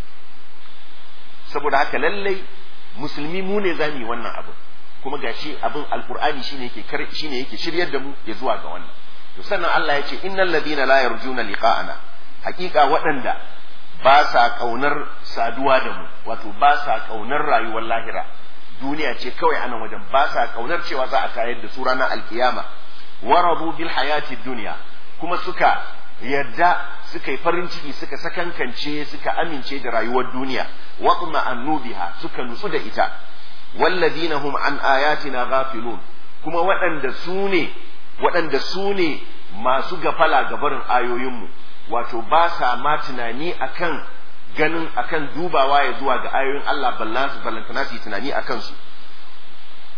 saboda haka lallai musulmi mu ne zamu yi wannan abu kuma gashi abin alqur'ani shine yake shine yake shiryar da mu ya zuwa ga wannan to sannan Allah ya ce innal ladina la yarjuna liqa'ana hakika waɗanda ba sa kaunar saduwa da mu wato ba sa kaunar rayuwar lahira duniya ce kawai anan wajen ba sa kaunar cewa za a tayar da su ranar alkiyama waradu bil hayati dunya kuma suka yadda suka yi farin ciki suka sakankance suka amince da rayuwar duniya wa annubiha suka nutsu da ita walladina hum an ayatina ghafilun kuma waɗanda su ne waɗanda su ne masu gafala ga barin ayoyinmu wato ba sa ma tunani akan ganin akan dubawa ya zuwa ga ayoyin Allah ballan su ballantana su tunani akan su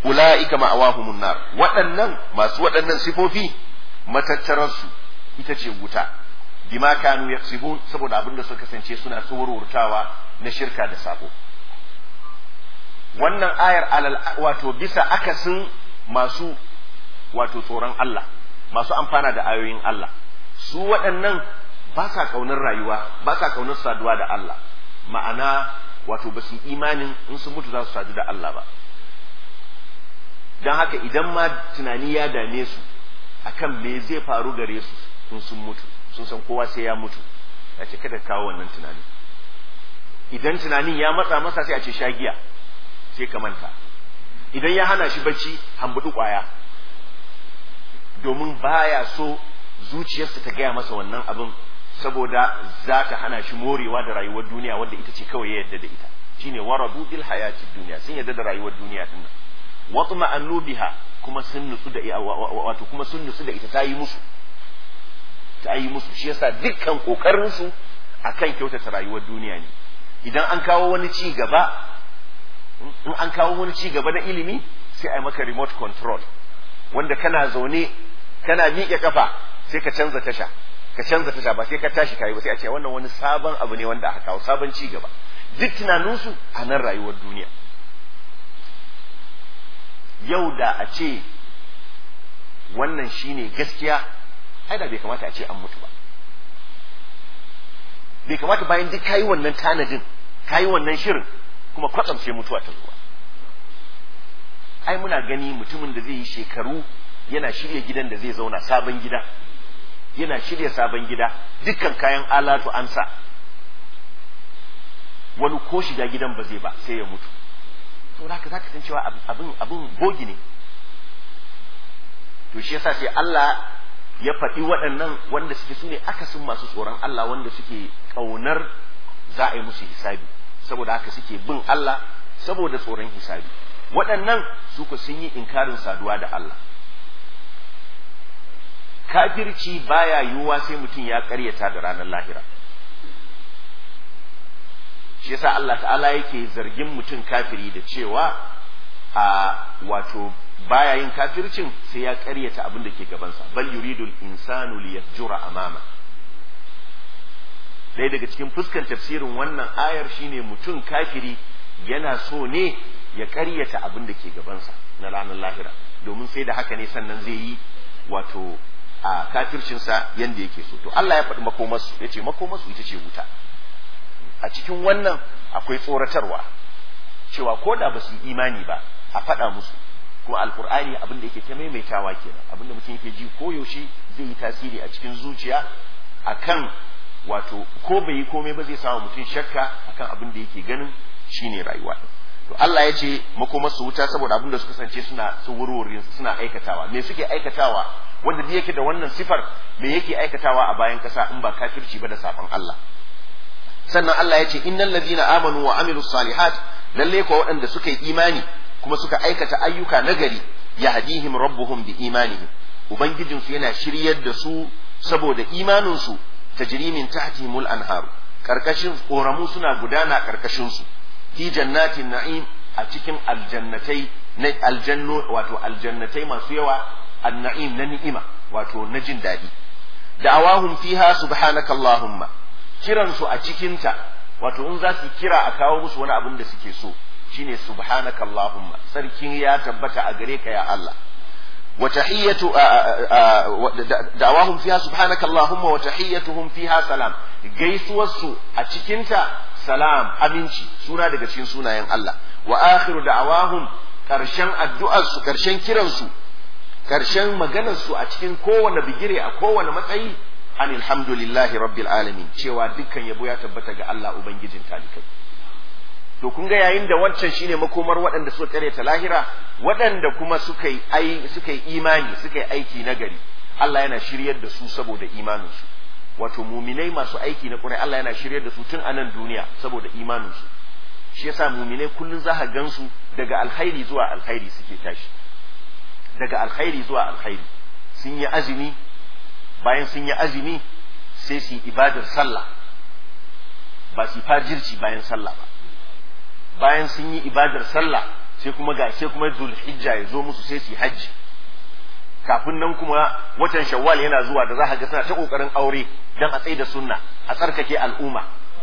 ula'ika ma'awahumun nar waɗannan masu waɗannan sifofi matattararsu ita ce wuta bima kanu yaksibun saboda abin da suka kasance suna tsorurtawa na shirka da sabo wannan ayar alal wato bisa akasin masu wato tsoron Allah masu amfana da ayoyin Allah su waɗannan ba sa ƙaunar rayuwa ba sa ƙaunar saduwa da Allah ma'ana wato ba su imanin in sun mutu za su sadu da Allah ba don haka idan ma tunani ya dame su akan me zai faru gare su in sun mutu sun san kowa sai ya mutu ya ce kada kawo wannan tunani idan tunanin ya matsa masa sai a ce shagiya sai ka manta idan ya hana shi bacci hambudu kwaya domin baya so zuciyarsa ta gaya masa wannan abin saboda za ta hana shi morewa da rayuwar duniya wanda ita ce kawai ya yarda da ita shine waradu bil hayatid duniya sun yarda da rayuwar duniya din nan watma annubiha kuma sun nutsu da wato kuma sun nutsu da ita ta yi musu ta yi musu shi yasa dukkan kokarin su akan kyautata rayuwar duniya ne idan an kawo wani ci gaba in an kawo wani ci gaba na ilimi sai a yi maka remote control wanda kana zaune kana miƙe kafa sai ka canza tasha ka canza tasha ba sai ka tashi kayi ba sai a ce wannan wani sabon abu ne wanda aka kawo sabon ci gaba duk tunaninsu a nan rayuwar duniya yau da a ce wannan shine gaskiya ai da bai kamata a ce an mutu ba bai kamata bayan duk kayi wannan tanadin kayi wannan shirin kuma kwatsam sai mutuwa ta zuwa ai muna gani mutumin da zai yi shekaru yana shirya gidan da zai zauna sabon gida yana shirya sabon gida dukkan kayan alatu an sa wani ko shiga gidan ba zai ba sai ya mutu to haka zaka san cewa abin abin bogi ne to shi yasa sai Allah ya faɗi waɗannan wanda suke su ne akasin masu tsoron Allah wanda suke ƙaunar za a yi musu hisabi saboda haka suke bin Allah saboda tsoron hisabi waɗannan su ku sun yi inkarin saduwa da Allah kafirci baya yiwuwa sai mutum ya ƙaryata da ranar lahira shi yasa Allah ta'ala yake zargin mutum kafiri da cewa a wato baya yin kafircin sai ya ƙaryata abin da ke gabansa bal yuridul insanu liyafjura amama ɗaya daga cikin fuskan tafsirin wannan ayar shine mutum kafiri yana so ne ya ƙaryata abin da ke gabansa na ranar lahira domin sai da haka ne sannan zai yi wato a kafircinsa yanda yake so to Allah ya faɗi makomarsu ya ce makomarsu ita ce wuta a cikin wannan akwai tsoratarwa cewa ko da ba su yi imani ba a faɗa musu kuma alkur'ani abin da yake ta maimaitawa kenan abin da mutum yake ji koyaushe zai yi tasiri a cikin zuciya akan wato ko bai yi komai ba zai samu mutum shakka akan abin da yake ganin shine rayuwa to Allah ya ce makomar su wuta saboda abin da suka kasance suna tsuwurorin suna aikatawa me suke aikatawa wanda da yake da wannan sifar me yake aikatawa a bayan kasa in ba kafirci ba da saban Allah sannan Allah ya ce innal ladina amanu wa amilus salihat lalle ko waɗanda suka yi imani kuma suka aikata ayyuka nagari yahdihim rabbuhum bi imanihim ubangijinsu yana shiryar da su saboda imaninsu tajri min tahtihimul anharu karkashin koramu suna gudana karkashin su fi jannatin na'im a cikin aljannatai na aljanno wato aljannatai masu yawa an-na'im na ni'ima wato na jin daɗi da'awahum fiha subhanaka allahumma kiran su a cikinta wato in za su kira a kawo musu wani abin da suke so shine subhanaka allahumma sarkin ya tabbata a gare ka ya Allah wa tahiyyatu da'awahum fiha subhanaka allahumma wa tahiyyatuhum fiha salam gaisuwar su a cikinta salam aminci suna daga cikin sunayen Allah wa akhiru da'awahum karshen addu'ar su karshen kiran su karshen maganar su a cikin kowane bigire a kowane matsayi an alhamdulillahi rabbil alamin cewa dukkan yabo ya tabbata ga Allah ubangijin talikai to kun ga yayin da wancan shine makomar waɗanda suka karyata lahira waɗanda kuma suka yi ai suka yi imani suka yi aiki nagari Allah yana shiryar da su saboda imaninsu wato muminai masu aiki na ƙurai Allah yana shiryar da su tun a nan duniya saboda imaninsu shi yasa muminai kullun za ka gansu daga alkhairi zuwa alkhairi suke tashi daga alkhairi zuwa alkhairi sun yi azumi bayan sun yi azumi sai su yi ibadar sallah ba su fajirci bayan sallah ba bayan sun yi ibadar sallah sai kuma ga sai kuma zulhijja ya zo musu sai su yi hajji kafin nan kuma watan shawwal yana zuwa da za ka ga suna ta kokarin aure dan a tsaye da sunna a tsarkake al'umma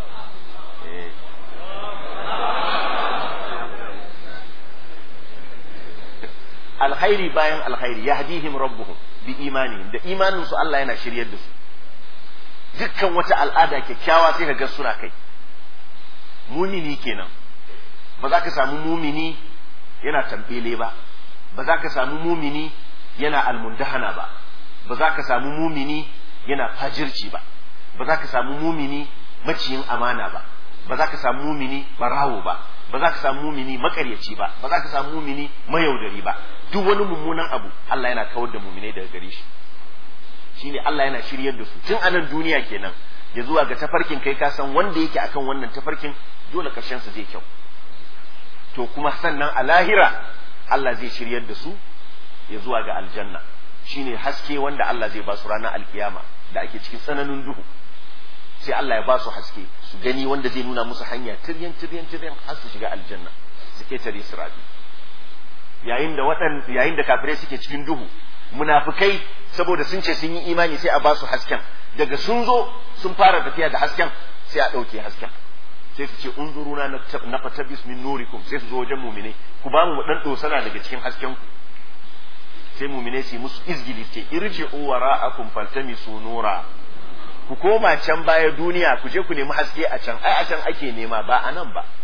alkhairi bayan alkhairi yahdihim rabbuhum bi imanihim da imanin su Allah yana shiryar da su dukkan wata al'ada kyakkyawa sai ka ga suna kai mumini kenan ba za ka samu mumini yana tambele ba ba za ka samu mumini yana almundahana ba ba za ka samu mumini yana fajirci ba ba za ka samu mumini maciyin amana ba ba za ka samu mumini barawo ba ba za ka samu mumini makaryaci ba ba za ka samu mumini mayaudari ba duk wani mummunan abu Allah yana kawar da muminai daga gare shi shine Allah yana shiryar da su tun a nan duniya kenan ya zuwa ga tafarkin kai ka san wanda yake akan wannan tafarkin dole karshen sa zai kyau to kuma sannan a lahira Allah zai shiryar da su ya zuwa ga aljanna shine haske wanda Allah zai ba su ranar alkiyama da ake cikin tsananin duhu sai Allah ya ba su haske su gani wanda zai nuna musu hanya tiryan tiryan tiryan har su shiga aljanna su ketare sirabi yayin da waɗan yayin da kafirai suke cikin duhu munafikai saboda sun ce sun yi imani sai a ba su hasken daga sun zo sun fara tafiya da hasken sai a ɗauke hasken sai su ce unzuruna na fatabis min nurikum sai su zo wajen mumine ku ba mu dan dosana daga cikin hasken ku sai mumine su musu izgili ce irji wara'akum faltamisu nura ku koma can baya duniya ku je ku nemi haske a can ai a can ake nema ba a nan ba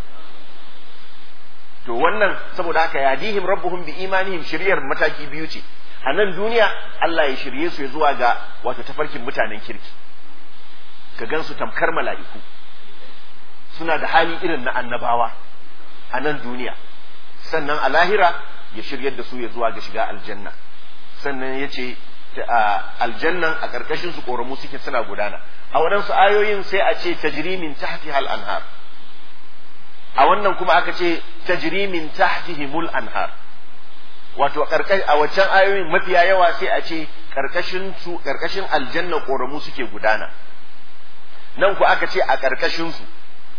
to wannan saboda haka yadihim rabbuhum bi imanihim shiryar mataki biyu ce a nan duniya Allah ya shirye su ya zuwa ga wato tafarkin mutanen kirki ka gansu tamkar mala'iku suna da hali irin na annabawa a nan duniya sannan a lahira ya shiryar da su ya zuwa ga shiga aljanna sannan ya ce aljannan a ƙarƙashin su ƙoramu suke suna gudana a waɗansu ayoyin sai a ce tajrimin tahti hal anhar a wannan kuma aka ce tajrimin tahtihimul anhar wato a waccan ayoyin mafiya yawa sai a ce ƙarƙashin su ƙarƙashin aljanna ƙoramu suke gudana nan ku aka ce a ƙarƙashin su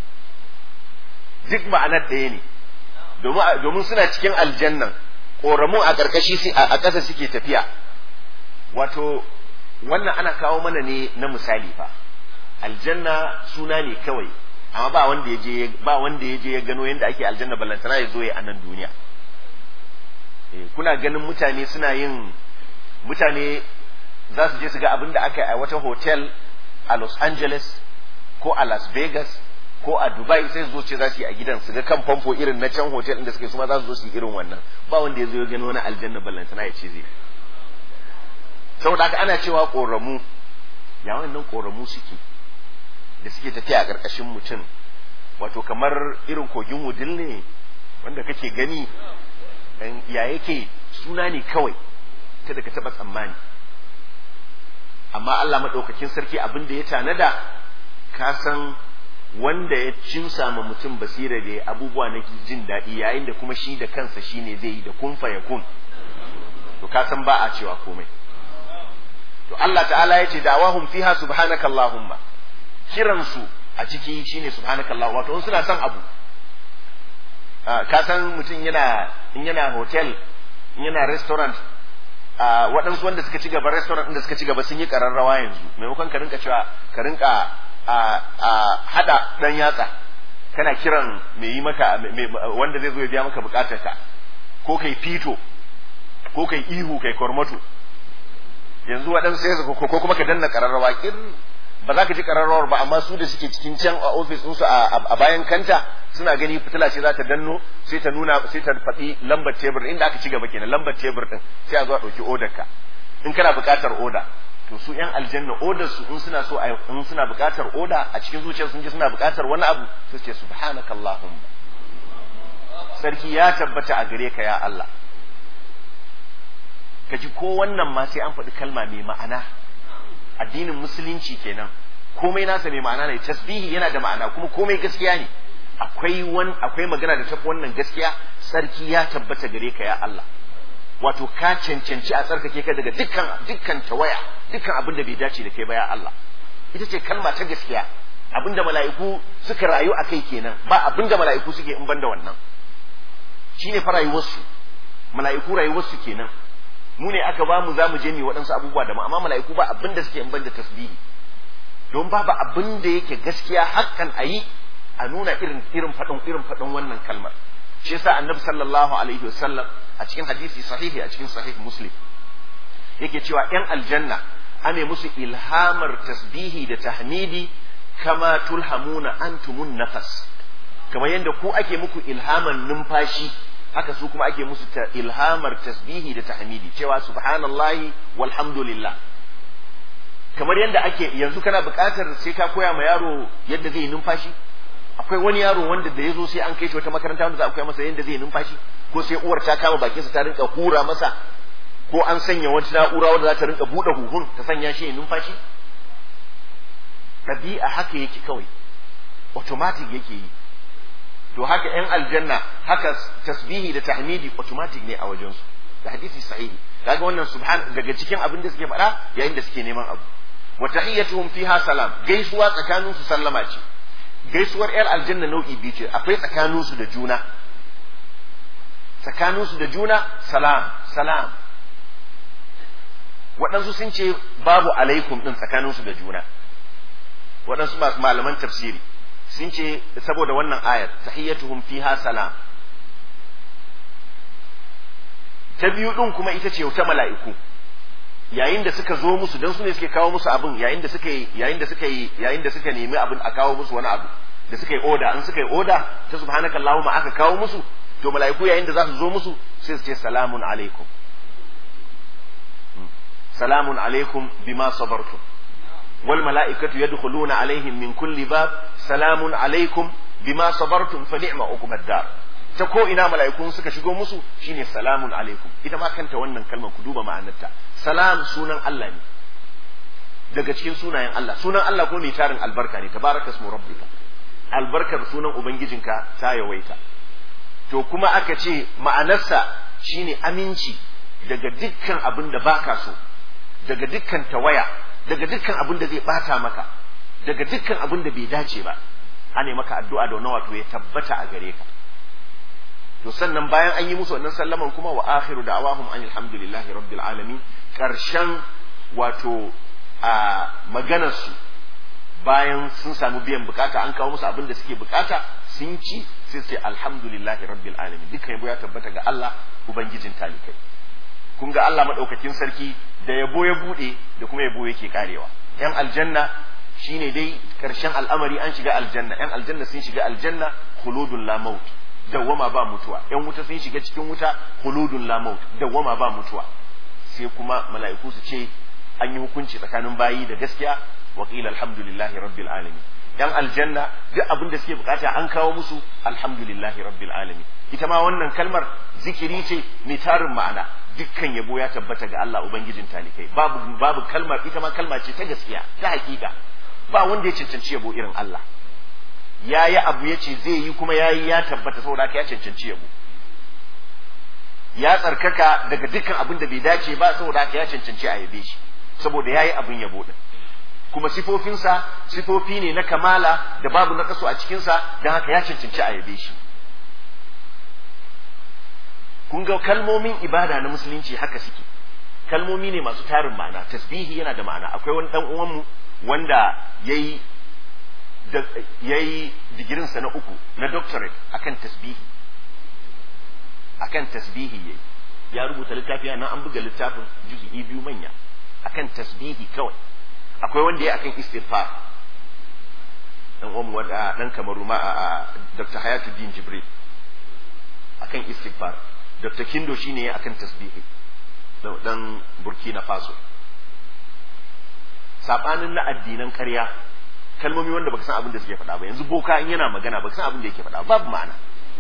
duk ma'anar ɗaya ne domin suna cikin aljannan ƙoramu a ƙarƙashi a ƙasa suke tafiya wato wannan ana kawo mana ne na misali fa aljanna suna ne kawai amma ba wanda ya je ba wanda ya je ya gano yadda ake aljanna ballantana ya zo ya a nan duniya kuna ganin mutane suna yin mutane za su je su ga abin da aka yi a wata hotel a Los Angeles ko a Las Vegas ko a Dubai sai su zo ce za su yi a gidan su ga kan famfo irin na can hotel inda suke su ma za su zo su yi irin wannan ba wanda ya zo ya gani wani aljanna ballantana ya ce zai saboda haka ana cewa koramu ya wannan koramu suke da suke tafiya a ƙarƙashin mutum wato kamar irin kogin wudil ne wanda kake gani ya yake suna ne kawai kada ka taɓa tsammani amma Allah maɗaukakin sarki abin da ya tanada ka san wanda ya cinsa ma mutum basira da abubuwa na jin daɗi yayin da kuma shi da kansa shi ne zai yi da kun ya kun to ka san ba a cewa komai to Allah ta'ala ya ce da'awahum fiha subhanaka allahumma kiransu a ciki shine subhanaka allah wato in suna son abu ka san mutum yana in yana hotel in yana restaurant waɗansu wanda suka ci gaba restaurant inda suka ci gaba sun yi ƙararrawa yanzu maimakon ka rinka cewa ka rinka hada dan yatsa kana kiran mai yi maka wanda zai zo ya biya maka bukatarka ko kai fito ko kai ihu kai kormato yanzu waɗansu sai ko kuma ka danna ƙararrawa kin ba za ka ji ƙararrawar ba amma su da suke cikin can a ofis ɗinsu a bayan kanta suna gani fitila ce za ta danno sai ta nuna sai ta faɗi lambar tebur inda aka ci gaba kenan lambar tebur ɗin sai a zo a ɗauki odar ka in kana buƙatar oda to su yan aljanna odar su in suna so in suna buƙatar oda a cikin zuciyar sun ji suna buƙatar wani abu su ce subhanakallahumma sarki ya tabbata a gare ka ya Allah ka ji ko wannan ma sai an faɗi kalma mai ma'ana addinin musulunci kenan komai nasa mai ma'ana ne tasbihi yana da ma'ana kuma komai gaskiya ne akwai wan akwai magana da tafi wannan gaskiya sarki ya tabbata gare ka ya Allah wato ka cancanci a tsarkake ka daga dukkan dukkan tawaya dukkan abin da bai dace da kai ba ya Allah ita ce kalma ta gaskiya abin da mala'iku suka rayu a kai kenan ba abin da mala'iku suke in banda wannan shine fa rayuwarsu mala'iku rayuwarsu kenan mu ne aka ba mu za mu je mu waɗansu abubuwa da amma mala'iku ba abin da suke in ban da tasbihi don babu abin da yake gaskiya hakan a yi a nuna irin irin faɗin irin faɗin wannan kalmar shi yasa annabi sallallahu alaihi wasallam a cikin hadisi sahihi a cikin sahih muslim yake cewa yan aljanna ane musu ilhamar tasbihi da tahmidi kama tulhamuna antumun nafas kamar yadda ku ake muku ilhaman numfashi haka su kuma ake musu ta ilhamar tasbihi da tahmidi cewa subhanallahi walhamdulillah kamar yadda ake yanzu kana buƙatar sai ka koya ma yaro yadda zai yi numfashi akwai wani yaro wanda da ya zo sai an kai shi wata makaranta wanda za a koya masa yadda zai yi numfashi ko sai uwar ta kama bakinsa ta rinka hura masa ko an sanya wata na'ura wanda za ta rinka buɗe huhun ta sanya shi ya numfashi ɗabi'a haka yake kawai automatic yake yi to haka yan aljanna haka tasbihi da tahmidi automatic ne a wajensu da hadisi sahihi kaga wannan subhan daga cikin abin da suke faɗa yayin da suke neman abu wa tahiyyatuhum fiha salam gaisuwa tsakanin su sallama ce gaisuwar yar aljanna nau'i biyu ce akwai tsakanin su da juna tsakanin su da juna salam salam waɗansu sun ce babu alaikum din tsakanin su da juna waɗansu masu malaman tafsiri sun ce saboda wannan ayar tahiyyatuhum fiha salam ta biyu din kuma ita ce ta mala'iku yayin da suka zo musu dan su ne suke kawo musu abin yayin da suka yi yayin da suka yi yayin da suka nemi abin a kawo musu wani abu da suka yi oda an suka yi oda ta subhanaka allahumma aka kawo musu to mala'iku yayin da za su zo musu sai su ce salamun alaikum salamun alaikum bima sabartum wal mala'ikatu yadkhuluna alaihim min kulli bab salamun alaikum bima sabartum fa ni'ma uqbad dar ta ko ina mala'ikun suka shigo musu shine salamun alaikum ita ma kanta wannan kalmar ku duba ma'anarta salam sunan Allah ne daga cikin sunayen Allah sunan Allah ko mai tarin albarka ne tabaraka ismu rabbika albarkar sunan ubangijinka ta yawaita to kuma aka ce ma'anarsa shine aminci daga dukkan abin da baka so daga dukkan tawaya daga dukkan abin da zai bata maka daga dukkan abin da bai dace ba ana maka addu'a da wannan wato ya tabbata a gare ka to sannan bayan an yi musu wannan sallaman kuma wa akhiru da'awahum an alhamdulillahi rabbil alamin karshen wato a maganar su bayan sun samu biyan bukata an kawo musu abin da suke bukata sun ci sai sai alhamdulillahi rabbil alamin dukkan yabo ya tabbata ga Allah ubangijin talikai kun ga Allah madaukakin sarki da yabo ya bude da kuma yabo yake karewa yan aljanna shine dai karshen al'amari an shiga aljanna yan aljanna sun shiga aljanna khuludun la maut dawwama ba mutuwa yan wuta sun shiga cikin wuta khuludun la maut dawwama ba mutuwa sai kuma mala'iku su ce an yi hukunci tsakanin bayi da gaskiya wa qila alhamdulillahi rabbil alamin yan aljanna duk abin da suke bukata an kawo musu alhamdulillahi rabbil alamin ita ma wannan kalmar zikiri ce mai tarin ma'ana dukkan yabo ya tabbata ga Allah ubangijin talikai babu babu kalmar ita ma kalma ce ta gaskiya ta hakika ba wanda ya cancanci yabo irin Allah ya yi abu ya ce zai yi kuma ya yi ya tabbata saboda haka ya cancanci yabo ya tsarkaka daga dukkan abin da bai dace ba saboda haka ya cancanci a yabe shi saboda ya yi abin yabo din kuma sifofinsa sifofi ne na kamala da babu na kaso a cikinsa don haka ya cancanci a yabe shi kun ga kalmomin ibada na musulunci haka suke kalmomi ne masu tarin ma'ana tasbihi yana da ma'ana akwai wani dan uwanmu wanda yayi yayi digirinsa na uku na doctorate akan tasbihi akan tasbihi yayi ya rubuta littafi nan an buga littafin juz'i biyu manya akan tasbihi kawai akwai wanda ya akan istighfar dan uwan wanda dan kamaru ma a Dr. Hayatuddin Jibril akan istighfar Dr. Kindo shine ya akan tasbihi dan Burkina Faso sabanin na addinan ƙarya kalmomi wanda baka san abin da suke faɗa ba yanzu boka in yana magana baka san abin da yake faɗa babu ma'ana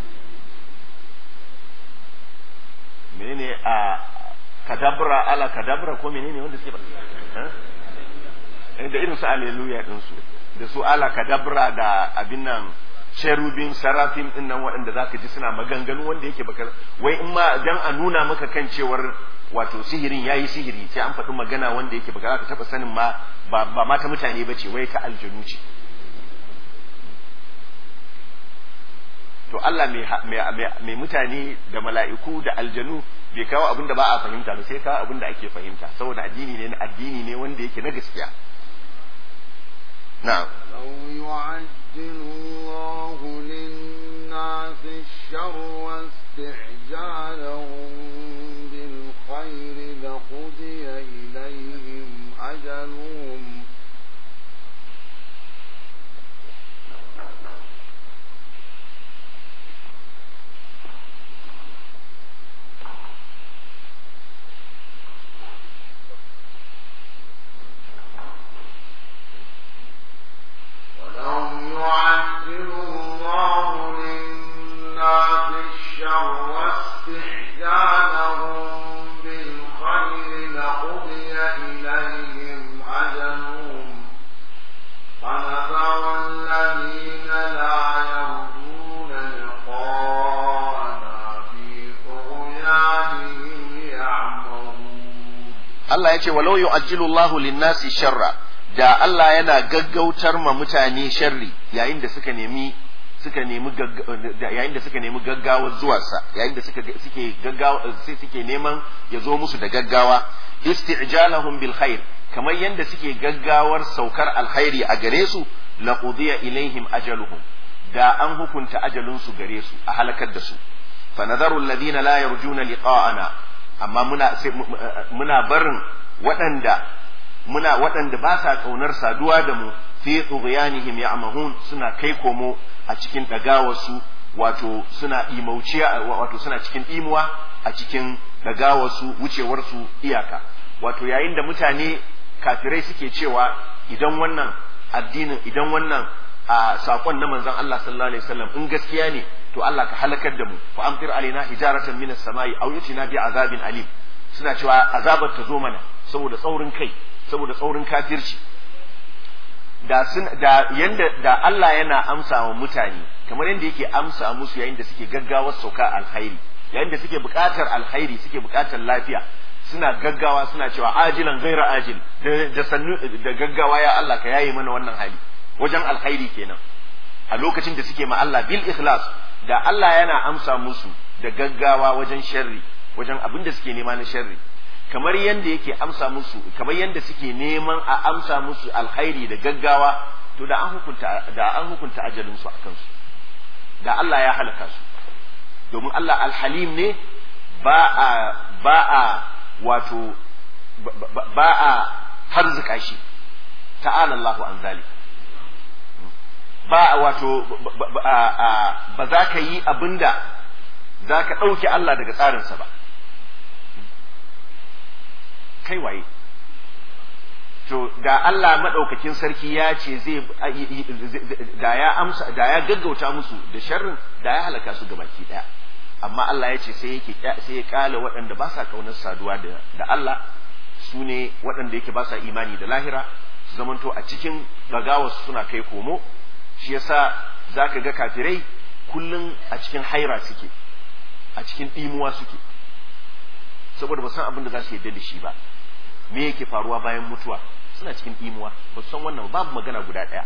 menene a kadabra ala kadabra ko menene wanda suke faɗa da irin su aleluya din su da su ala kadabra da abin nan cherubim sarafim din nan waɗanda zaka ji suna maganganu wanda yake baka wai in ma dan a nuna maka kan cewar wato sihirin yayi sihiri sai an faɗi magana wanda yake baka ka taɓa sanin ma ba ma ta mutane bace wai ta aljanu ce to Allah mai mutane da mala'iku da aljanu bai kawo abin da ba a fahimta ba sai kawo abin da ake fahimta saboda addini ne addini ne wanda yake na gaskiya na'am لو يعجل الله للناس الشر واستعجالهم بالخير لقضي إليهم أجلهم ولو يعجل الله للناس الشر واستحجالهم بالخير لقضي إليهم أجلهم فنذر الذين لا يرجون لقاءنا في طغيانهم يعمهون Allah ya ce walau yu'ajjilu Allahu lin-nasi sharra da Allah yana gaggautar ma mutane sharri yayin da suka nemi suka nemi yayin da suka nemi gaggawar zuwarsa yayin da suka suke gaggawa sai suke neman ya zo musu da gaggawa isti'jalahum bil khair kamar yanda suke gaggawar saukar alkhairi a gare su la qudiya ilaihim ajaluhum da an hukunta ajalun su gare su a halakar da su fa nadaru alladhina la yarjuna liqa'ana amma muna muna barin waɗanda muna waɗanda ba sa ƙaunar saduwa da mu fi tughyanihim ya'mahun suna kai komo a cikin ɗagawarsu wato suna imauciya wato suna cikin imuwa a cikin ɗagawarsu wucewarsu iyaka wato yayin da mutane kafirai suke cewa idan wannan addinin idan wannan a sakon na manzon Allah sallallahu alaihi wasallam in gaskiya ne to Allah ka halakar da mu fa amtir alaina hijaratan minas samai aw yutina bi azabin alim suna cewa azabar ta zo mana saboda tsaurin kai saboda tsaurin kafirci da sun da yanda da Allah yana amsa wa mutane kamar yanda yake amsa musu yayin da suke gaggawar sauka alkhairi yayin da suke buƙatar alkhairi suke buƙatar lafiya suna gaggawa suna cewa ajilan gaira ajil da sannu da gaggawa ya Allah ka yaye mana wannan hali wajen alkhairi kenan a lokacin da suke ma Allah bil ikhlas da Allah yana amsa musu da gaggawa wajen sharri wajen abin da suke nema na sharri kamar yanda yake amsa musu kamar yanda suke neman a amsa musu alkhairi da gaggawa to da an hukunta da an hukunta ajalin su akan su da Allah ya halaka su domin Allah alhalim ne ba a ba a wato ba a harzuka shi ta'ala Allahu an zalik ba wato ba za ka yi abinda za ka ɗauke Allah daga tsarinsa ba kai waye to da Allah maɗaukakin sarki ya ce zai da ya amsa da ya gaggauta musu da sharrin da ya halaka su gabaki ɗaya amma Allah ya ce sai yake sai ya kale waɗanda ba sa kaunar saduwa da da Allah su ne waɗanda yake ba sa imani da lahira su zamanto a cikin gagawarsu suna kai komo shi yasa zaka ga kafirai kullum a cikin haira suke a cikin ɗimuwa suke saboda ba san abin da za su yarda da shi ba me yake faruwa bayan mutuwa suna cikin ɗimuwa ba su san wannan babu magana guda ɗaya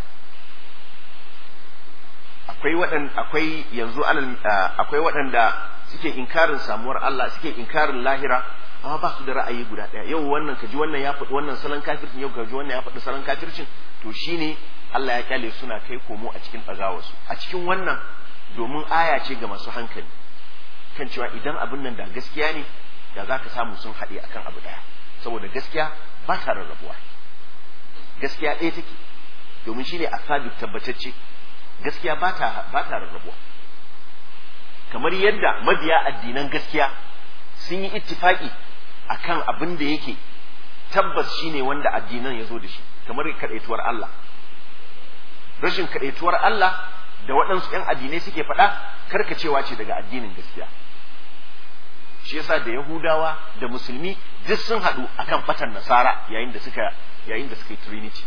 akwai waɗanda akwai yanzu alal akwai waɗanda suke inkarin samuwar Allah suke inkarin lahira amma ba su da ra'ayi guda ɗaya yau wannan kaji wannan ya faɗi wannan salon kafircin yau kaji wannan ya faɗi salon kafircin to shine Allah ya kyale suna kai komo a cikin ɗagawarsu a cikin wannan domin aya ce ga masu hankali kan cewa idan abin nan da gaskiya ne da za ka samu sun haɗe akan abu ɗaya saboda gaskiya ba ta rarrabuwa gaskiya ɗaya take domin shine asabi tabbatacce gaskiya ba ta ba ta rarrabuwa kamar yadda mabiya addinan gaskiya sun yi ittifaki akan abin da yake tabbas shine wanda addinan ya zo da shi kamar kadaituwar Allah rashin kadaituwar Allah da waɗansu ‘yan addinai suke faɗa karkacewa ce daga addinin gaskiya shi yasa da Yahudawa da Musulmi duk sun haɗu akan fatan Nasara yayin da suka yayin da suka yi Trinity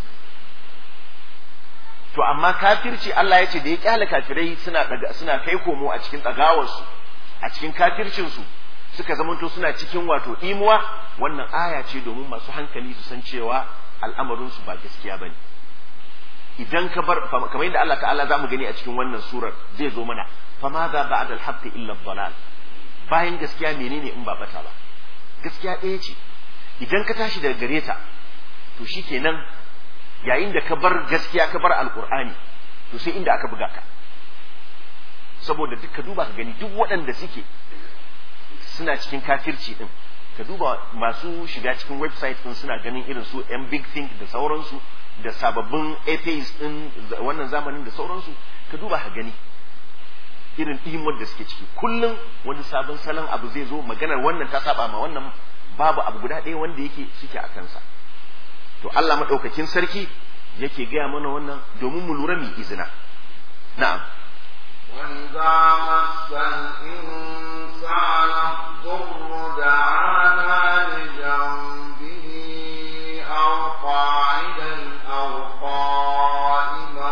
to amma kafirci Allah ya ce da ya kyale kafirai suna suna kai komo a cikin tsagawarsu a cikin kafircin su suka zamanto suna cikin wato imuwa wannan aya ce domin masu hankali su san cewa al'amarin su ba gaskiya bane idan ka bar kamar yadda Allah ta'ala zamu gani a cikin wannan surar zai zo mana fa ma za ba'da al-haqq illa ad bayan gaskiya menene in ba bata ba gaskiya ɗaya ce idan ka tashi daga gare ta to shikenan yayin da ka bar gaskiya ka bar alqur'ani to sai inda aka buga ka saboda duk ka duba ka gani duk waɗanda suke suna cikin kafirci din ka duba masu shiga cikin website din suna ganin irin su yan big think da sauransu da sababbin atheist din wannan zamanin da sauransu ka duba ka gani irin ɗimar da suke ciki kullum wani sabon salon abu zai zo maganar wannan ta saba ma wannan babu abu guda ɗaya wanda yake suke a kansa to Allah maɗaukakin sarki yake gaya mana wannan domin mu lura mu izina na'am وإذا مس الإنسان الضر دعانا لجنبه أو قاعدا أو قائما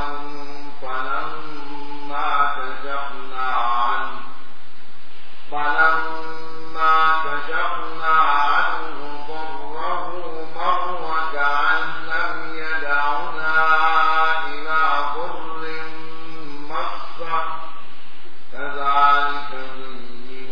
فلما كشفنا عنه فلما كشفنا عنه ضره مر كأن لم يدعنا إلى ضر مسه كذلك زين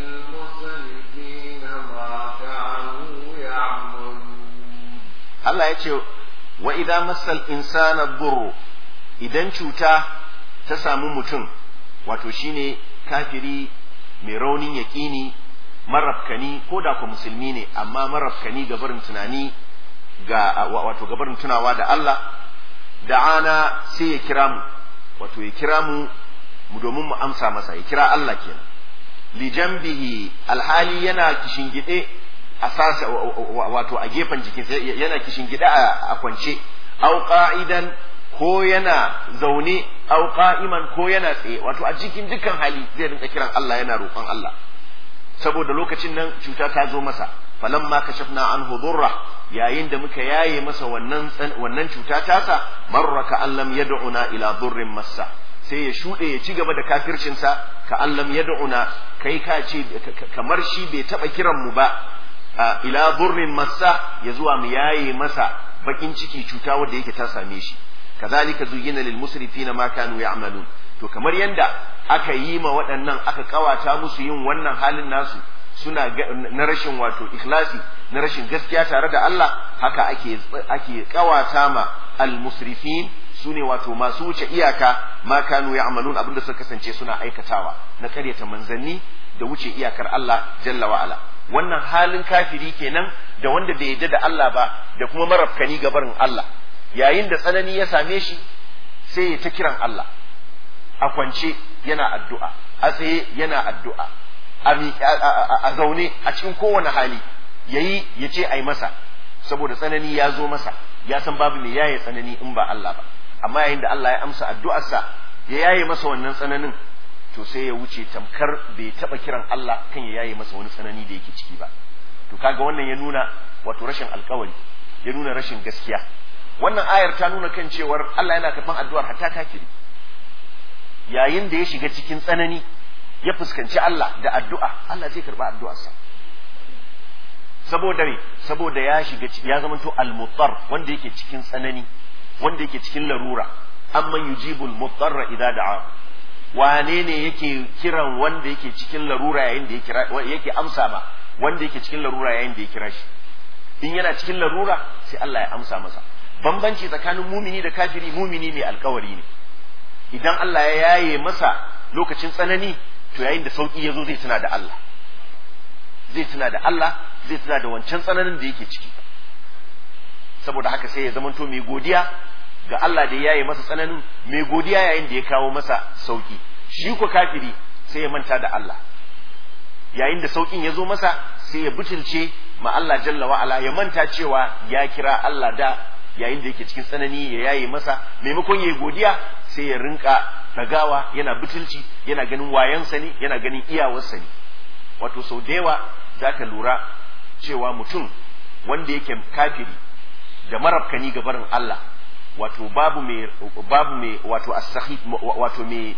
للمسرفين ما كانوا يعملون Allah ya ce wa idan masal insana burru idan cuta ta samu mutum wato shine kafiri mai raunin yaƙini marafkani ko da ku musulmi ne amma marafkani ga barin tunani ga wato ga barin tunawa da Allah da'ana sai ya kira mu wato ya kira mu mu domin mu amsa masa ya kira Allah kenan li jambihi alhali yana kishingide a sasa wato a gefen jikinsa yana kishingide a kwance au qa'idan ko yana zaune au qa'iman ko yana tsaye wato a cikin dukkan hali zai rinka kiran Allah yana roƙon Allah saboda lokacin nan cuta ta zo masa falamma kashafna anhu durra yayin da muka yaye masa wannan wannan cuta tasa marraka allam yad'una ila durrin massa sai ya shuɗe ya ci gaba da kafircinsa ka allam yad'una kai ka ce kamar shi bai taɓa kiran mu ba ila durrin massa ya zuwa mu yaye masa bakin ciki cuta wanda yake ta same shi kazalika zuyyina lil musrifina ma kanu ya'malun to kamar yanda aka yi ma waɗannan aka kawata musu yin wannan halin nasu suna na rashin wato ikhlasi na rashin gaskiya tare da Allah haka ake ake kawata ma al musrifin sune wato masu wuce iyaka ma kanu ya'malun abinda suka kasance suna aikatawa na karyata manzanni da wuce iyakar Allah jalla wa ala wannan halin kafiri kenan da wanda bai yadda da Allah ba da kuma marafkani ga barin Allah yayin da tsanani ya same shi sai ya ta kiran Allah a kwance yana addu'a a tsaye yana addu'a a zaune a cikin kowane hali yayi ya ce ai masa saboda tsanani ya zo masa ya san babu mai yaye tsanani in ba Allah ba amma yayin da Allah ya amsa addu'arsa ya yaye masa wannan tsananin to sai ya wuce tamkar bai taba kiran Allah kan ya yaye masa wani tsanani da yake ciki ba to kaga wannan ya nuna wato rashin alkawari ya nuna rashin gaskiya wannan ayar ta nuna kan cewar Allah yana karban addu'ar hatta kafiri yayin da ya shiga cikin tsanani ya fuskanci Allah da addu'a Allah zai karba addu'arsa saboda ne saboda ya shiga ya zamanto al-muttar wanda yake cikin tsanani wanda yake cikin larura amman yujibul mutarra idza da'a wane ne yake kiran wanda yake cikin larura yayin da ya kira yake amsa ma wanda yake cikin larura yayin da ya kira shi in yana cikin larura sai Allah ya amsa masa bambanci tsakanin mumini da kafiri mumini mai alkawari ne idan Allah ya yaye masa lokacin tsanani to yayin da sauki ya zo zai tuna da Allah zai tuna da Allah zai tuna da wancan tsananin da yake ciki saboda haka sai ya zamanto mai godiya ga Allah da ya yi masa tsananin mai godiya yayin da ya kawo masa sauki shi ko kafiri sai ya manta da Allah yayin da saukin ya zo masa sai ya butulce ma Allah jalla wa ala ya manta cewa ya kira Allah da yayin da yake cikin tsanani ya yaye masa maimakon ya yi godiya sai ya rinka dagawa yana butulci yana ganin wayansa ne yana ganin iyawarsa ne wato sau da yawa za ka lura cewa mutum wanda yake kafiri da marabkani ga barin Allah wato babu mai babu mai wato asahi wato mai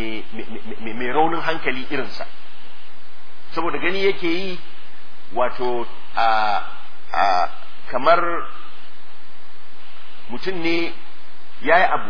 mai raunin hankali irinsa saboda gani yake yi wato a a kamar mutum ne yayi abu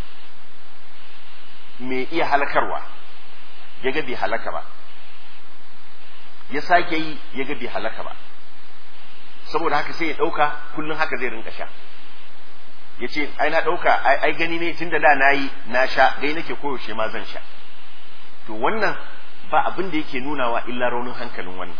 mai iya halakarwa ya ga bai halaka ba ya sake yi ya ga bai halaka ba saboda haka sai ya ɗauka kullum haka zai rinka sha ya ce ai na ɗauka ai gani ne tun da da na yi na sha gai nake koyaushe ma zan sha to wannan ba abin da yake nunawa illa raunin hankalin wannan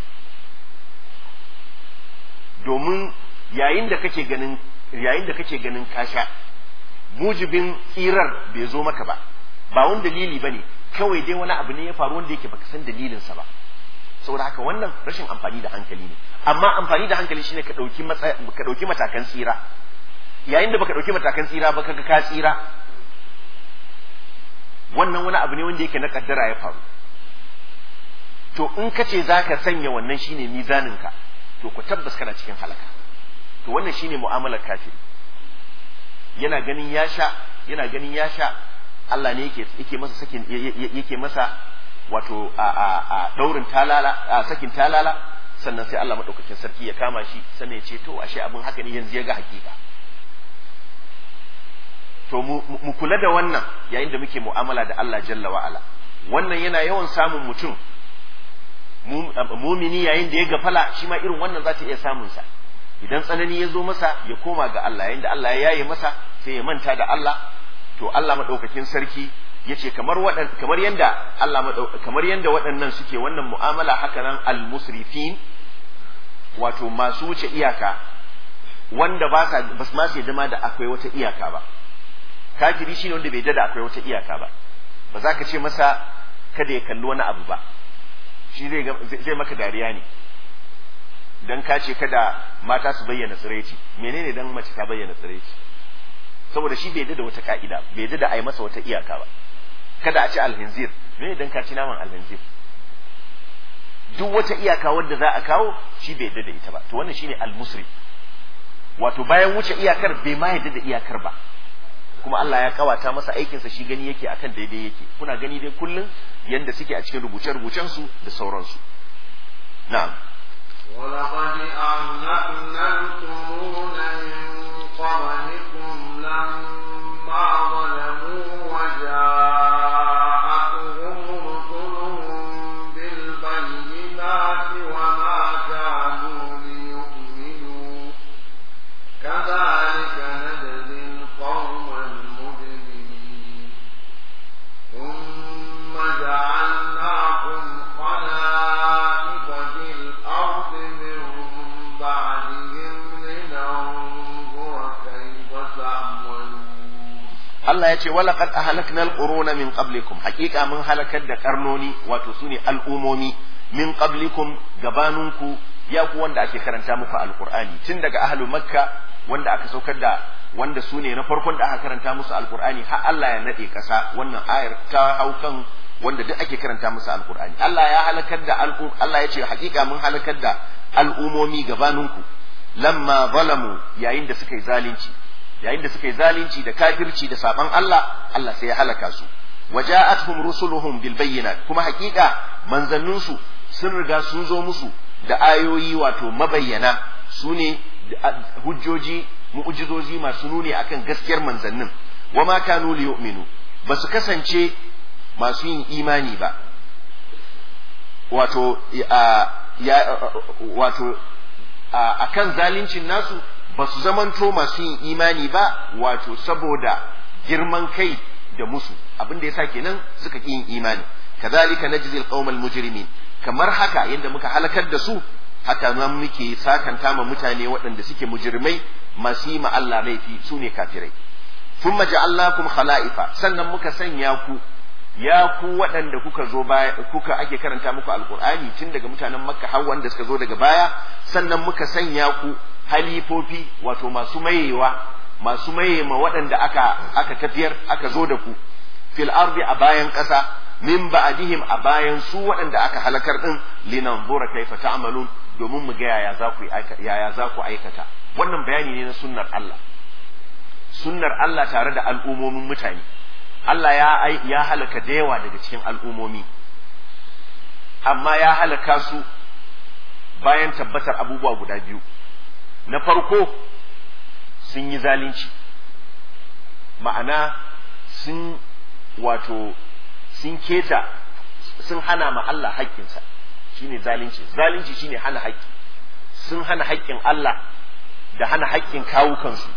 domin yayin da kake ganin yayin da kake ganin ka sha mujibin tsirar bai zo maka ba ba wani dalili bane kawai dai wani abu ne ya faru wanda yake baka san dalilinsa ba saboda haka wannan rashin amfani da hankali ne amma amfani da hankali shine ka dauki ka dauki matakan tsira yayin da baka dauki matakan tsira ba kaga ka tsira wannan wani abu ne wanda yake na kaddara ya faru to in ka ce zaka sanya wannan shine mizanin ka to ku tabbas kana cikin halaka to wannan shine mu'amalar kafiri yana ganin ya sha yana ganin ya sha Allah ne yake yake masa sakin yake masa wato a a a daurin talala a sakin talala sannan sai Allah madaukakin sarki ya kama shi sannan ya ce to ashe abin haka ne yanzu ya ga hakika to mu kula da wannan yayin da muke mu'amala da Allah jalla wa ala wannan yana yawan samun mutum mumini yayin da ya gafala shi ma irin wannan za ta iya samun sa idan tsanani ya zo masa ya koma ga Allah yayin da Allah ya yaye masa sai ya manta da Allah to Allah madaukakin sarki yace kamar wadan kamar yanda Allah kamar yanda waɗannan suke wannan mu'amala haka nan al-musrifin wato masu wuce iyaka wanda ba sa bas ma sai dama da akwai wata iyaka ba kafiri shine wanda bai da akwai wata iyaka ba ba za ka ce masa kada ya kalli wani abu ba shi zai zai maka dariya ne dan ka ce kada mata su bayyana tsiraici menene dan mace ta bayyana tsiraici saboda shi bai da wata ka'ida bai da a yi masa wata iyaka ba kada a ci alhinzir me dan ka ci naman alhinzir duk wata iyaka wadda za a kawo shi bai da ita ba to wannan shine almusri wato bayan wuce iyakar bai ma yadda da iyakar ba kuma Allah ya kawata masa aikinsa shi gani yake akan daidai yake kuna gani dai kullum yanda suke a cikin rubuce-rubucen su da sauransu na'am ولقد أهلكنا القرون من قبلكم لما ظلموا وجاءتهم رسلهم بالبينات وما كانوا ليؤمنوا كذلك نجزي القوم المجرمين ثم جعلناكم خلائف في الأرض من بعدهم لننظر كيف تعملون Allah ya ce walaqad ahlakna alquruna min qablikum haqiqa mun halakar da karnoni wato sune al'umomi min qablikum gabanunku ya ku wanda ake karanta muku alqur'ani tun daga ahlu makka wanda aka saukar da wanda sune na farkon da aka karanta musu alqur'ani har Allah ya nade kasa wannan ayar ta haukan wanda duk ake karanta musu alqur'ani Allah ya halakar da Allah ya ce haqiqa mun halakar da al'umomi gabanunku lamma zalamu yayin da suka yi zalunci yayin da suka yi zalunci da kafirci da saban Allah Allah sai ya halaka su waja'atuhum rusuluhum bil bayyinat kuma hakika manzannin su sun riga sun zo musu da ayoyi wato mabayyana su ne hujjoji mu'jizozi masu nuni akan gaskiyar manzannin wama kanu liyu'minu ba su kasance masu yin imani ba wato ya wato akan zaluncin nasu ba su zamanto masu yin imani ba wato saboda girman kai da musu abin da yasa kenan suka ƙi yin imani kazalika najzil qaumal mujrimin kamar haka yadda muka halakar da su haka nan muke sakanta ma mutane waɗanda suke mujrimai masu yi ma Allah laifi su ne kafirai thumma ja'alnakum khala'ifa sannan muka sanya ku ya ku waɗanda kuka zo baya kuka ake karanta muku alqur'ani tun daga mutanen makka har wanda suka zo daga baya sannan muka sanya ku halifofi wato masu mayewa masu maye ma waɗanda aka aka tafiyar aka zo da ku fil ardi a bayan ƙasa min ba'dihim a bayan su waɗanda aka halakar din linanzura kaifa ta'malun domin mu ga yaya za ku yaya za ku aikata wannan bayani ne na sunnar Allah sunnar Allah tare da al'umomin mutane Allah ya ya halaka da yawa daga cikin al'umomi amma ya halaka su bayan tabbatar abubuwa guda biyu na farko sun yi zalunci ma'ana sun wato sun keta sun hana ma Allah haƙƙinsa shine zalunci zalunci shine hana haƙƙi sun hana haƙƙin Allah da hana haƙƙin kawukansu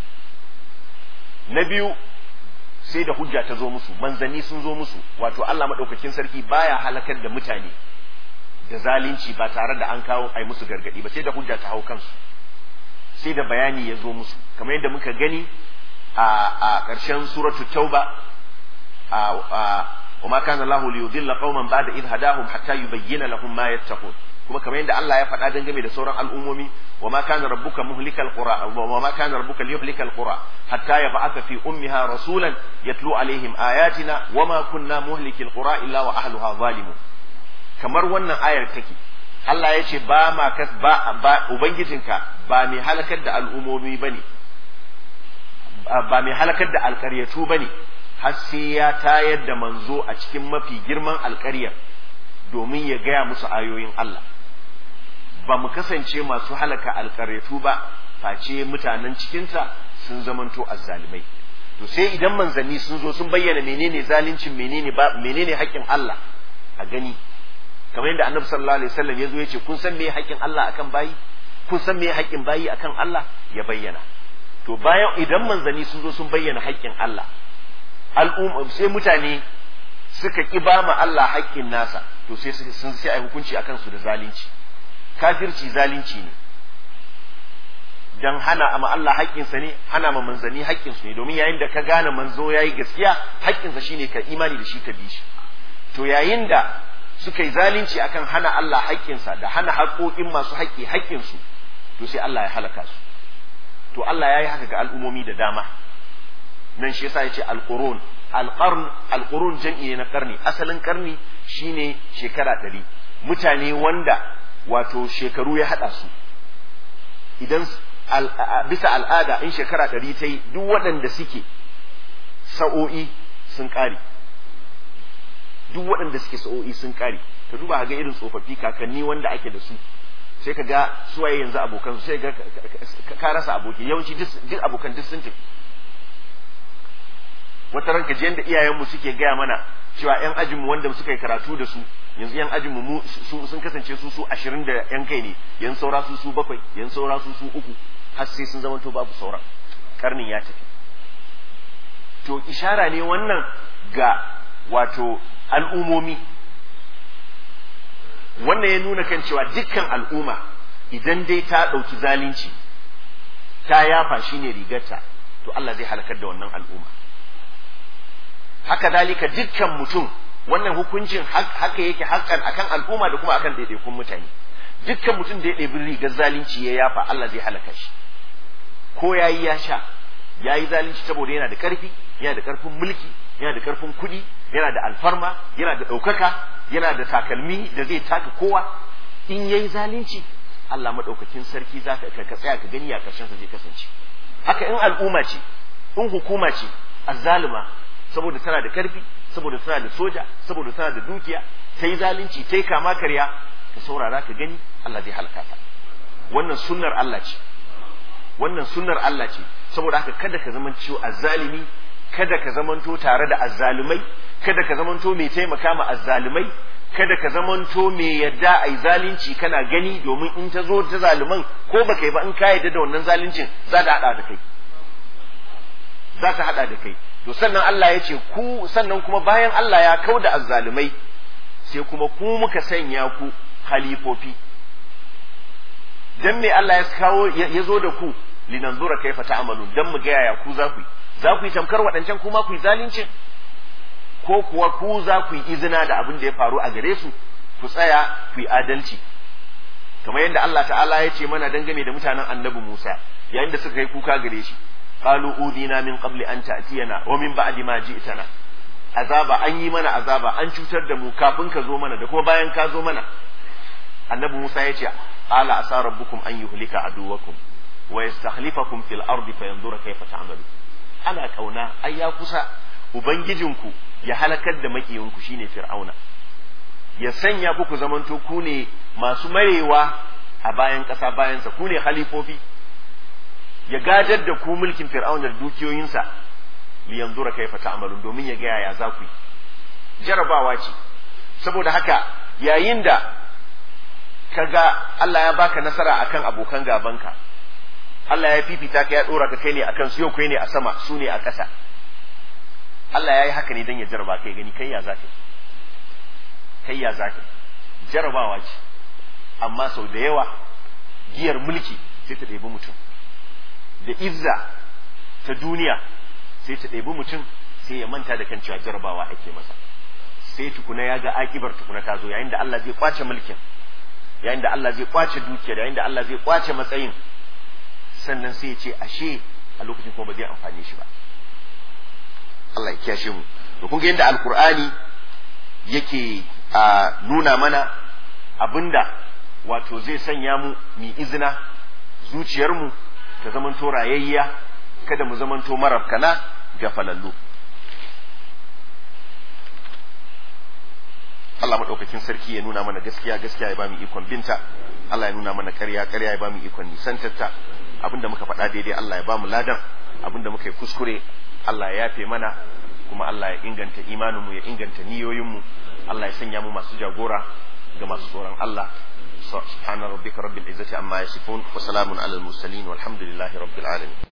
na biyu sai da hujja ta zo musu manzanni sun zo musu wato Allah maɗaukakin sarki baya halakar da mutane da zalunci ba tare da an kawo ai musu gargadi ba sai da hujja ta hau kansu sai da bayani ya zo musu kamar yadda muka gani a ƙarshen suratul tauba a وما كان الله ليضل قوما بعد إذ هداهم حتى يبين لهم ما يتقون kuma kamar yadda Allah ya faɗa dangane da sauran al'ummomi wa ma kana rabbuka muhlikal qura wa ma kana rabbuka liyuhlikal qura hatta yab'atha fi ummiha rasulan yatlu alaihim ayatina wa ma kunna muhlikil qura illa wa ahluha zalimun kamar wannan ayar take Allah ya ce ba ma kas ba, ba ubangijinka ba mai halakar da al'ummomi bane ba mai halakar da alƙaryatu bane har sai ya tayar da manzo a cikin mafi girman alƙaryar domin ya gaya musu ayoyin Allah ba mu kasance masu halaka alƙaryatu ba face mutanen cikinta sun zamanto azzalimai to sai idan manzanni sun zo sun bayyana menene zalincin menene ba menene haƙƙin Allah a gani kamar yadda annabi sallallahu alaihi wasallam ya zo ya ce kun san me haƙƙin Allah akan bayi kun san me haƙƙin bayi akan Allah ya bayyana to bayan idan manzanni sun zo sun bayyana haƙƙin Allah al'umma sai mutane suka ki ba ma Allah haƙƙin nasa to sai sun sai ai hukunci akan su da zalunci kafirci zalunci ne dan hana ma Allah haƙƙinsa ne hana ma manzanni haƙƙinsu ne domin yayin da ka gane manzo yayi gaskiya haƙƙinsa shine ka imani da shi ka bi shi to yayin da suka yi zalunci akan hana Allah haƙƙinsa da hana haƙoƙin masu haƙƙi haƙƙinsu to sai Allah ya halaka su to Allah ya yi haka ga al'umomi da dama nan shi yasa yace alqurun alqarn alqurun jam'i ne na karni asalin karni shine shekara ɗari mutane wanda wato shekaru ya hada su idan bisa al'ada in shekara ɗari ta yi duk waɗanda suke sa'o'i sun ƙare duk waɗanda suke sa'o'i sun ƙare ka duba ga irin tsofaffi kakanni wanda ake da su sai ka ga suwaye yanzu abokan su sai ga ka rasa aboki yawanci duk abokan duk sun tafi wata ranka ji yanda iyayenmu suke gaya mana cewa yan ajinmu wanda suka yi karatu da su yanzu yan ajinmu mu sun kasance su su ashirin da yan kai ne yan saura su su bakwai yan saura su su uku har sai sun zamanto babu sauran karnin ya tafi to ishara ne wannan ga wato al'umomi wannan ya nuna kan cewa dukkan al'umma idan dai ta ɗauki zalunci ta yafa shi ne rigarta to Allah zai halakar da wannan al'umma haka dalika dukkan mutum wannan hukuncin haka yake hakan akan al'umma da kuma akan ɗaiɗaikun mutane dukkan mutum da ya ɗebi rigar zalunci ya yafa Allah zai halaka shi ko yayi ya sha yayi zalunci saboda yana da ƙarfi yana da ƙarfin mulki yana da ƙarfin kuɗi yana da alfarma yana da ɗaukaka yana da takalmi da zai taka kowa in yayi zalunci Allah madaukakin sarki za ka ka tsaya ka gani ya karshen sa zai kasance haka in al'umma ce in hukuma ce azzalima saboda tana da karfi saboda tana da soja saboda tana da dukiya ta yi zalunci ta yi kama karya ka saurara ka gani Allah zai halaka ta wannan sunnar Allah ce wannan sunnar Allah ce saboda haka kada ka zama ciwo azzalimi kada ka zamanto tare da azzalumai kada ka zamanto mai taimaka ma azzalumai kada ka zamanto mai yadda ai zalunci kana gani domin in ta zo ta zaluman ko baka yi ba in ka yadda da wannan zaluncin za ta hada da kai za ta hada da kai to sannan Allah ya ce ku sannan kuma bayan Allah ya kauda azzalumai sai kuma ku muka sanya ku halifofi dan me Allah ya kawo ya zo da ku linanzura kaifa ta'malun dan mu ga yaya ku za ku yi za ku yi tamkar waɗancan kuma ku yi zalincin ko kuwa ku za ku yi izina da abin da ya faru a gare su ku tsaya ku yi adalci kamar yadda Allah ta'ala ya ce mana dangane da mutanen annabi Musa yayin da suka yi kuka gare shi qalu udina min qabli an ta'tiyana wa min ba'di ma ji'tana azaba an yi mana azaba an cutar da mu kafin ka zo mana da kuma bayan ka zo mana annabi Musa ya ce ala asa rabbukum an yuhlika aduwakum wa yastakhlifakum fil ardi fayanzura kayfa ta'malu ana kauna ai ya kusa ubangijinku ya halakar da makiyinku shine fir'auna ya sanya ku ku zamanto ku ne masu marewa a bayan ƙasa bayansa ku ne halifofi ya gadar da ku mulkin fir'auna da dukiyoyinsa liyanzura kaifa ta'malun domin ya ga yaya za ku yi jarabawa ce saboda haka yayin da kaga Allah ya baka nasara akan abokan gabanka Allah ya fifita ka ya dora ka kai ne akan su yau kai ne a sama su ne a ƙasa Allah ya yi haka ne don ya jaraba kai gani kai ya za ka kai ya za ka jarabawa ce amma sau da yawa giyar mulki sai ta ɗebi mutum da izza ta duniya sai ta ɗebi mutum sai ya manta da kan cewa jarabawa ake masa sai tukuna ya ga akibar tukuna ta zo yayin da Allah zai kwace mulkin yayin da Allah zai kwace dukiyar yayin da Allah zai kwace matsayin sannan sai ya ce ashe a lokacin kuma ba zai amfane shi ba Allah ya kiyashe mu to kun ga yadda alkur'ani yake a nuna mana abinda wato zai sanya mu mi izina zuciyarmu ta zamanto rayayya kada mu zamanto marabkana ga falallu Allah maɗaukakin sarki ya nuna mana gaskiya gaskiya ya bamu ikon binta Allah ya nuna mana ƙarya ƙarya ya bamu ikon nisantarta abinda muka faɗa daidai Allah ya bamu ladan abinda muka yi kuskure Allah ya yafe mana kuma Allah ya inganta imaninmu ya inganta niyoyinmu Allah ya sanya mu masu jagora ga masu tsoron Allah subhana rabbika rabbil izzati amma yasifun wa salamun alal mursalin walhamdulillahi rabbil alamin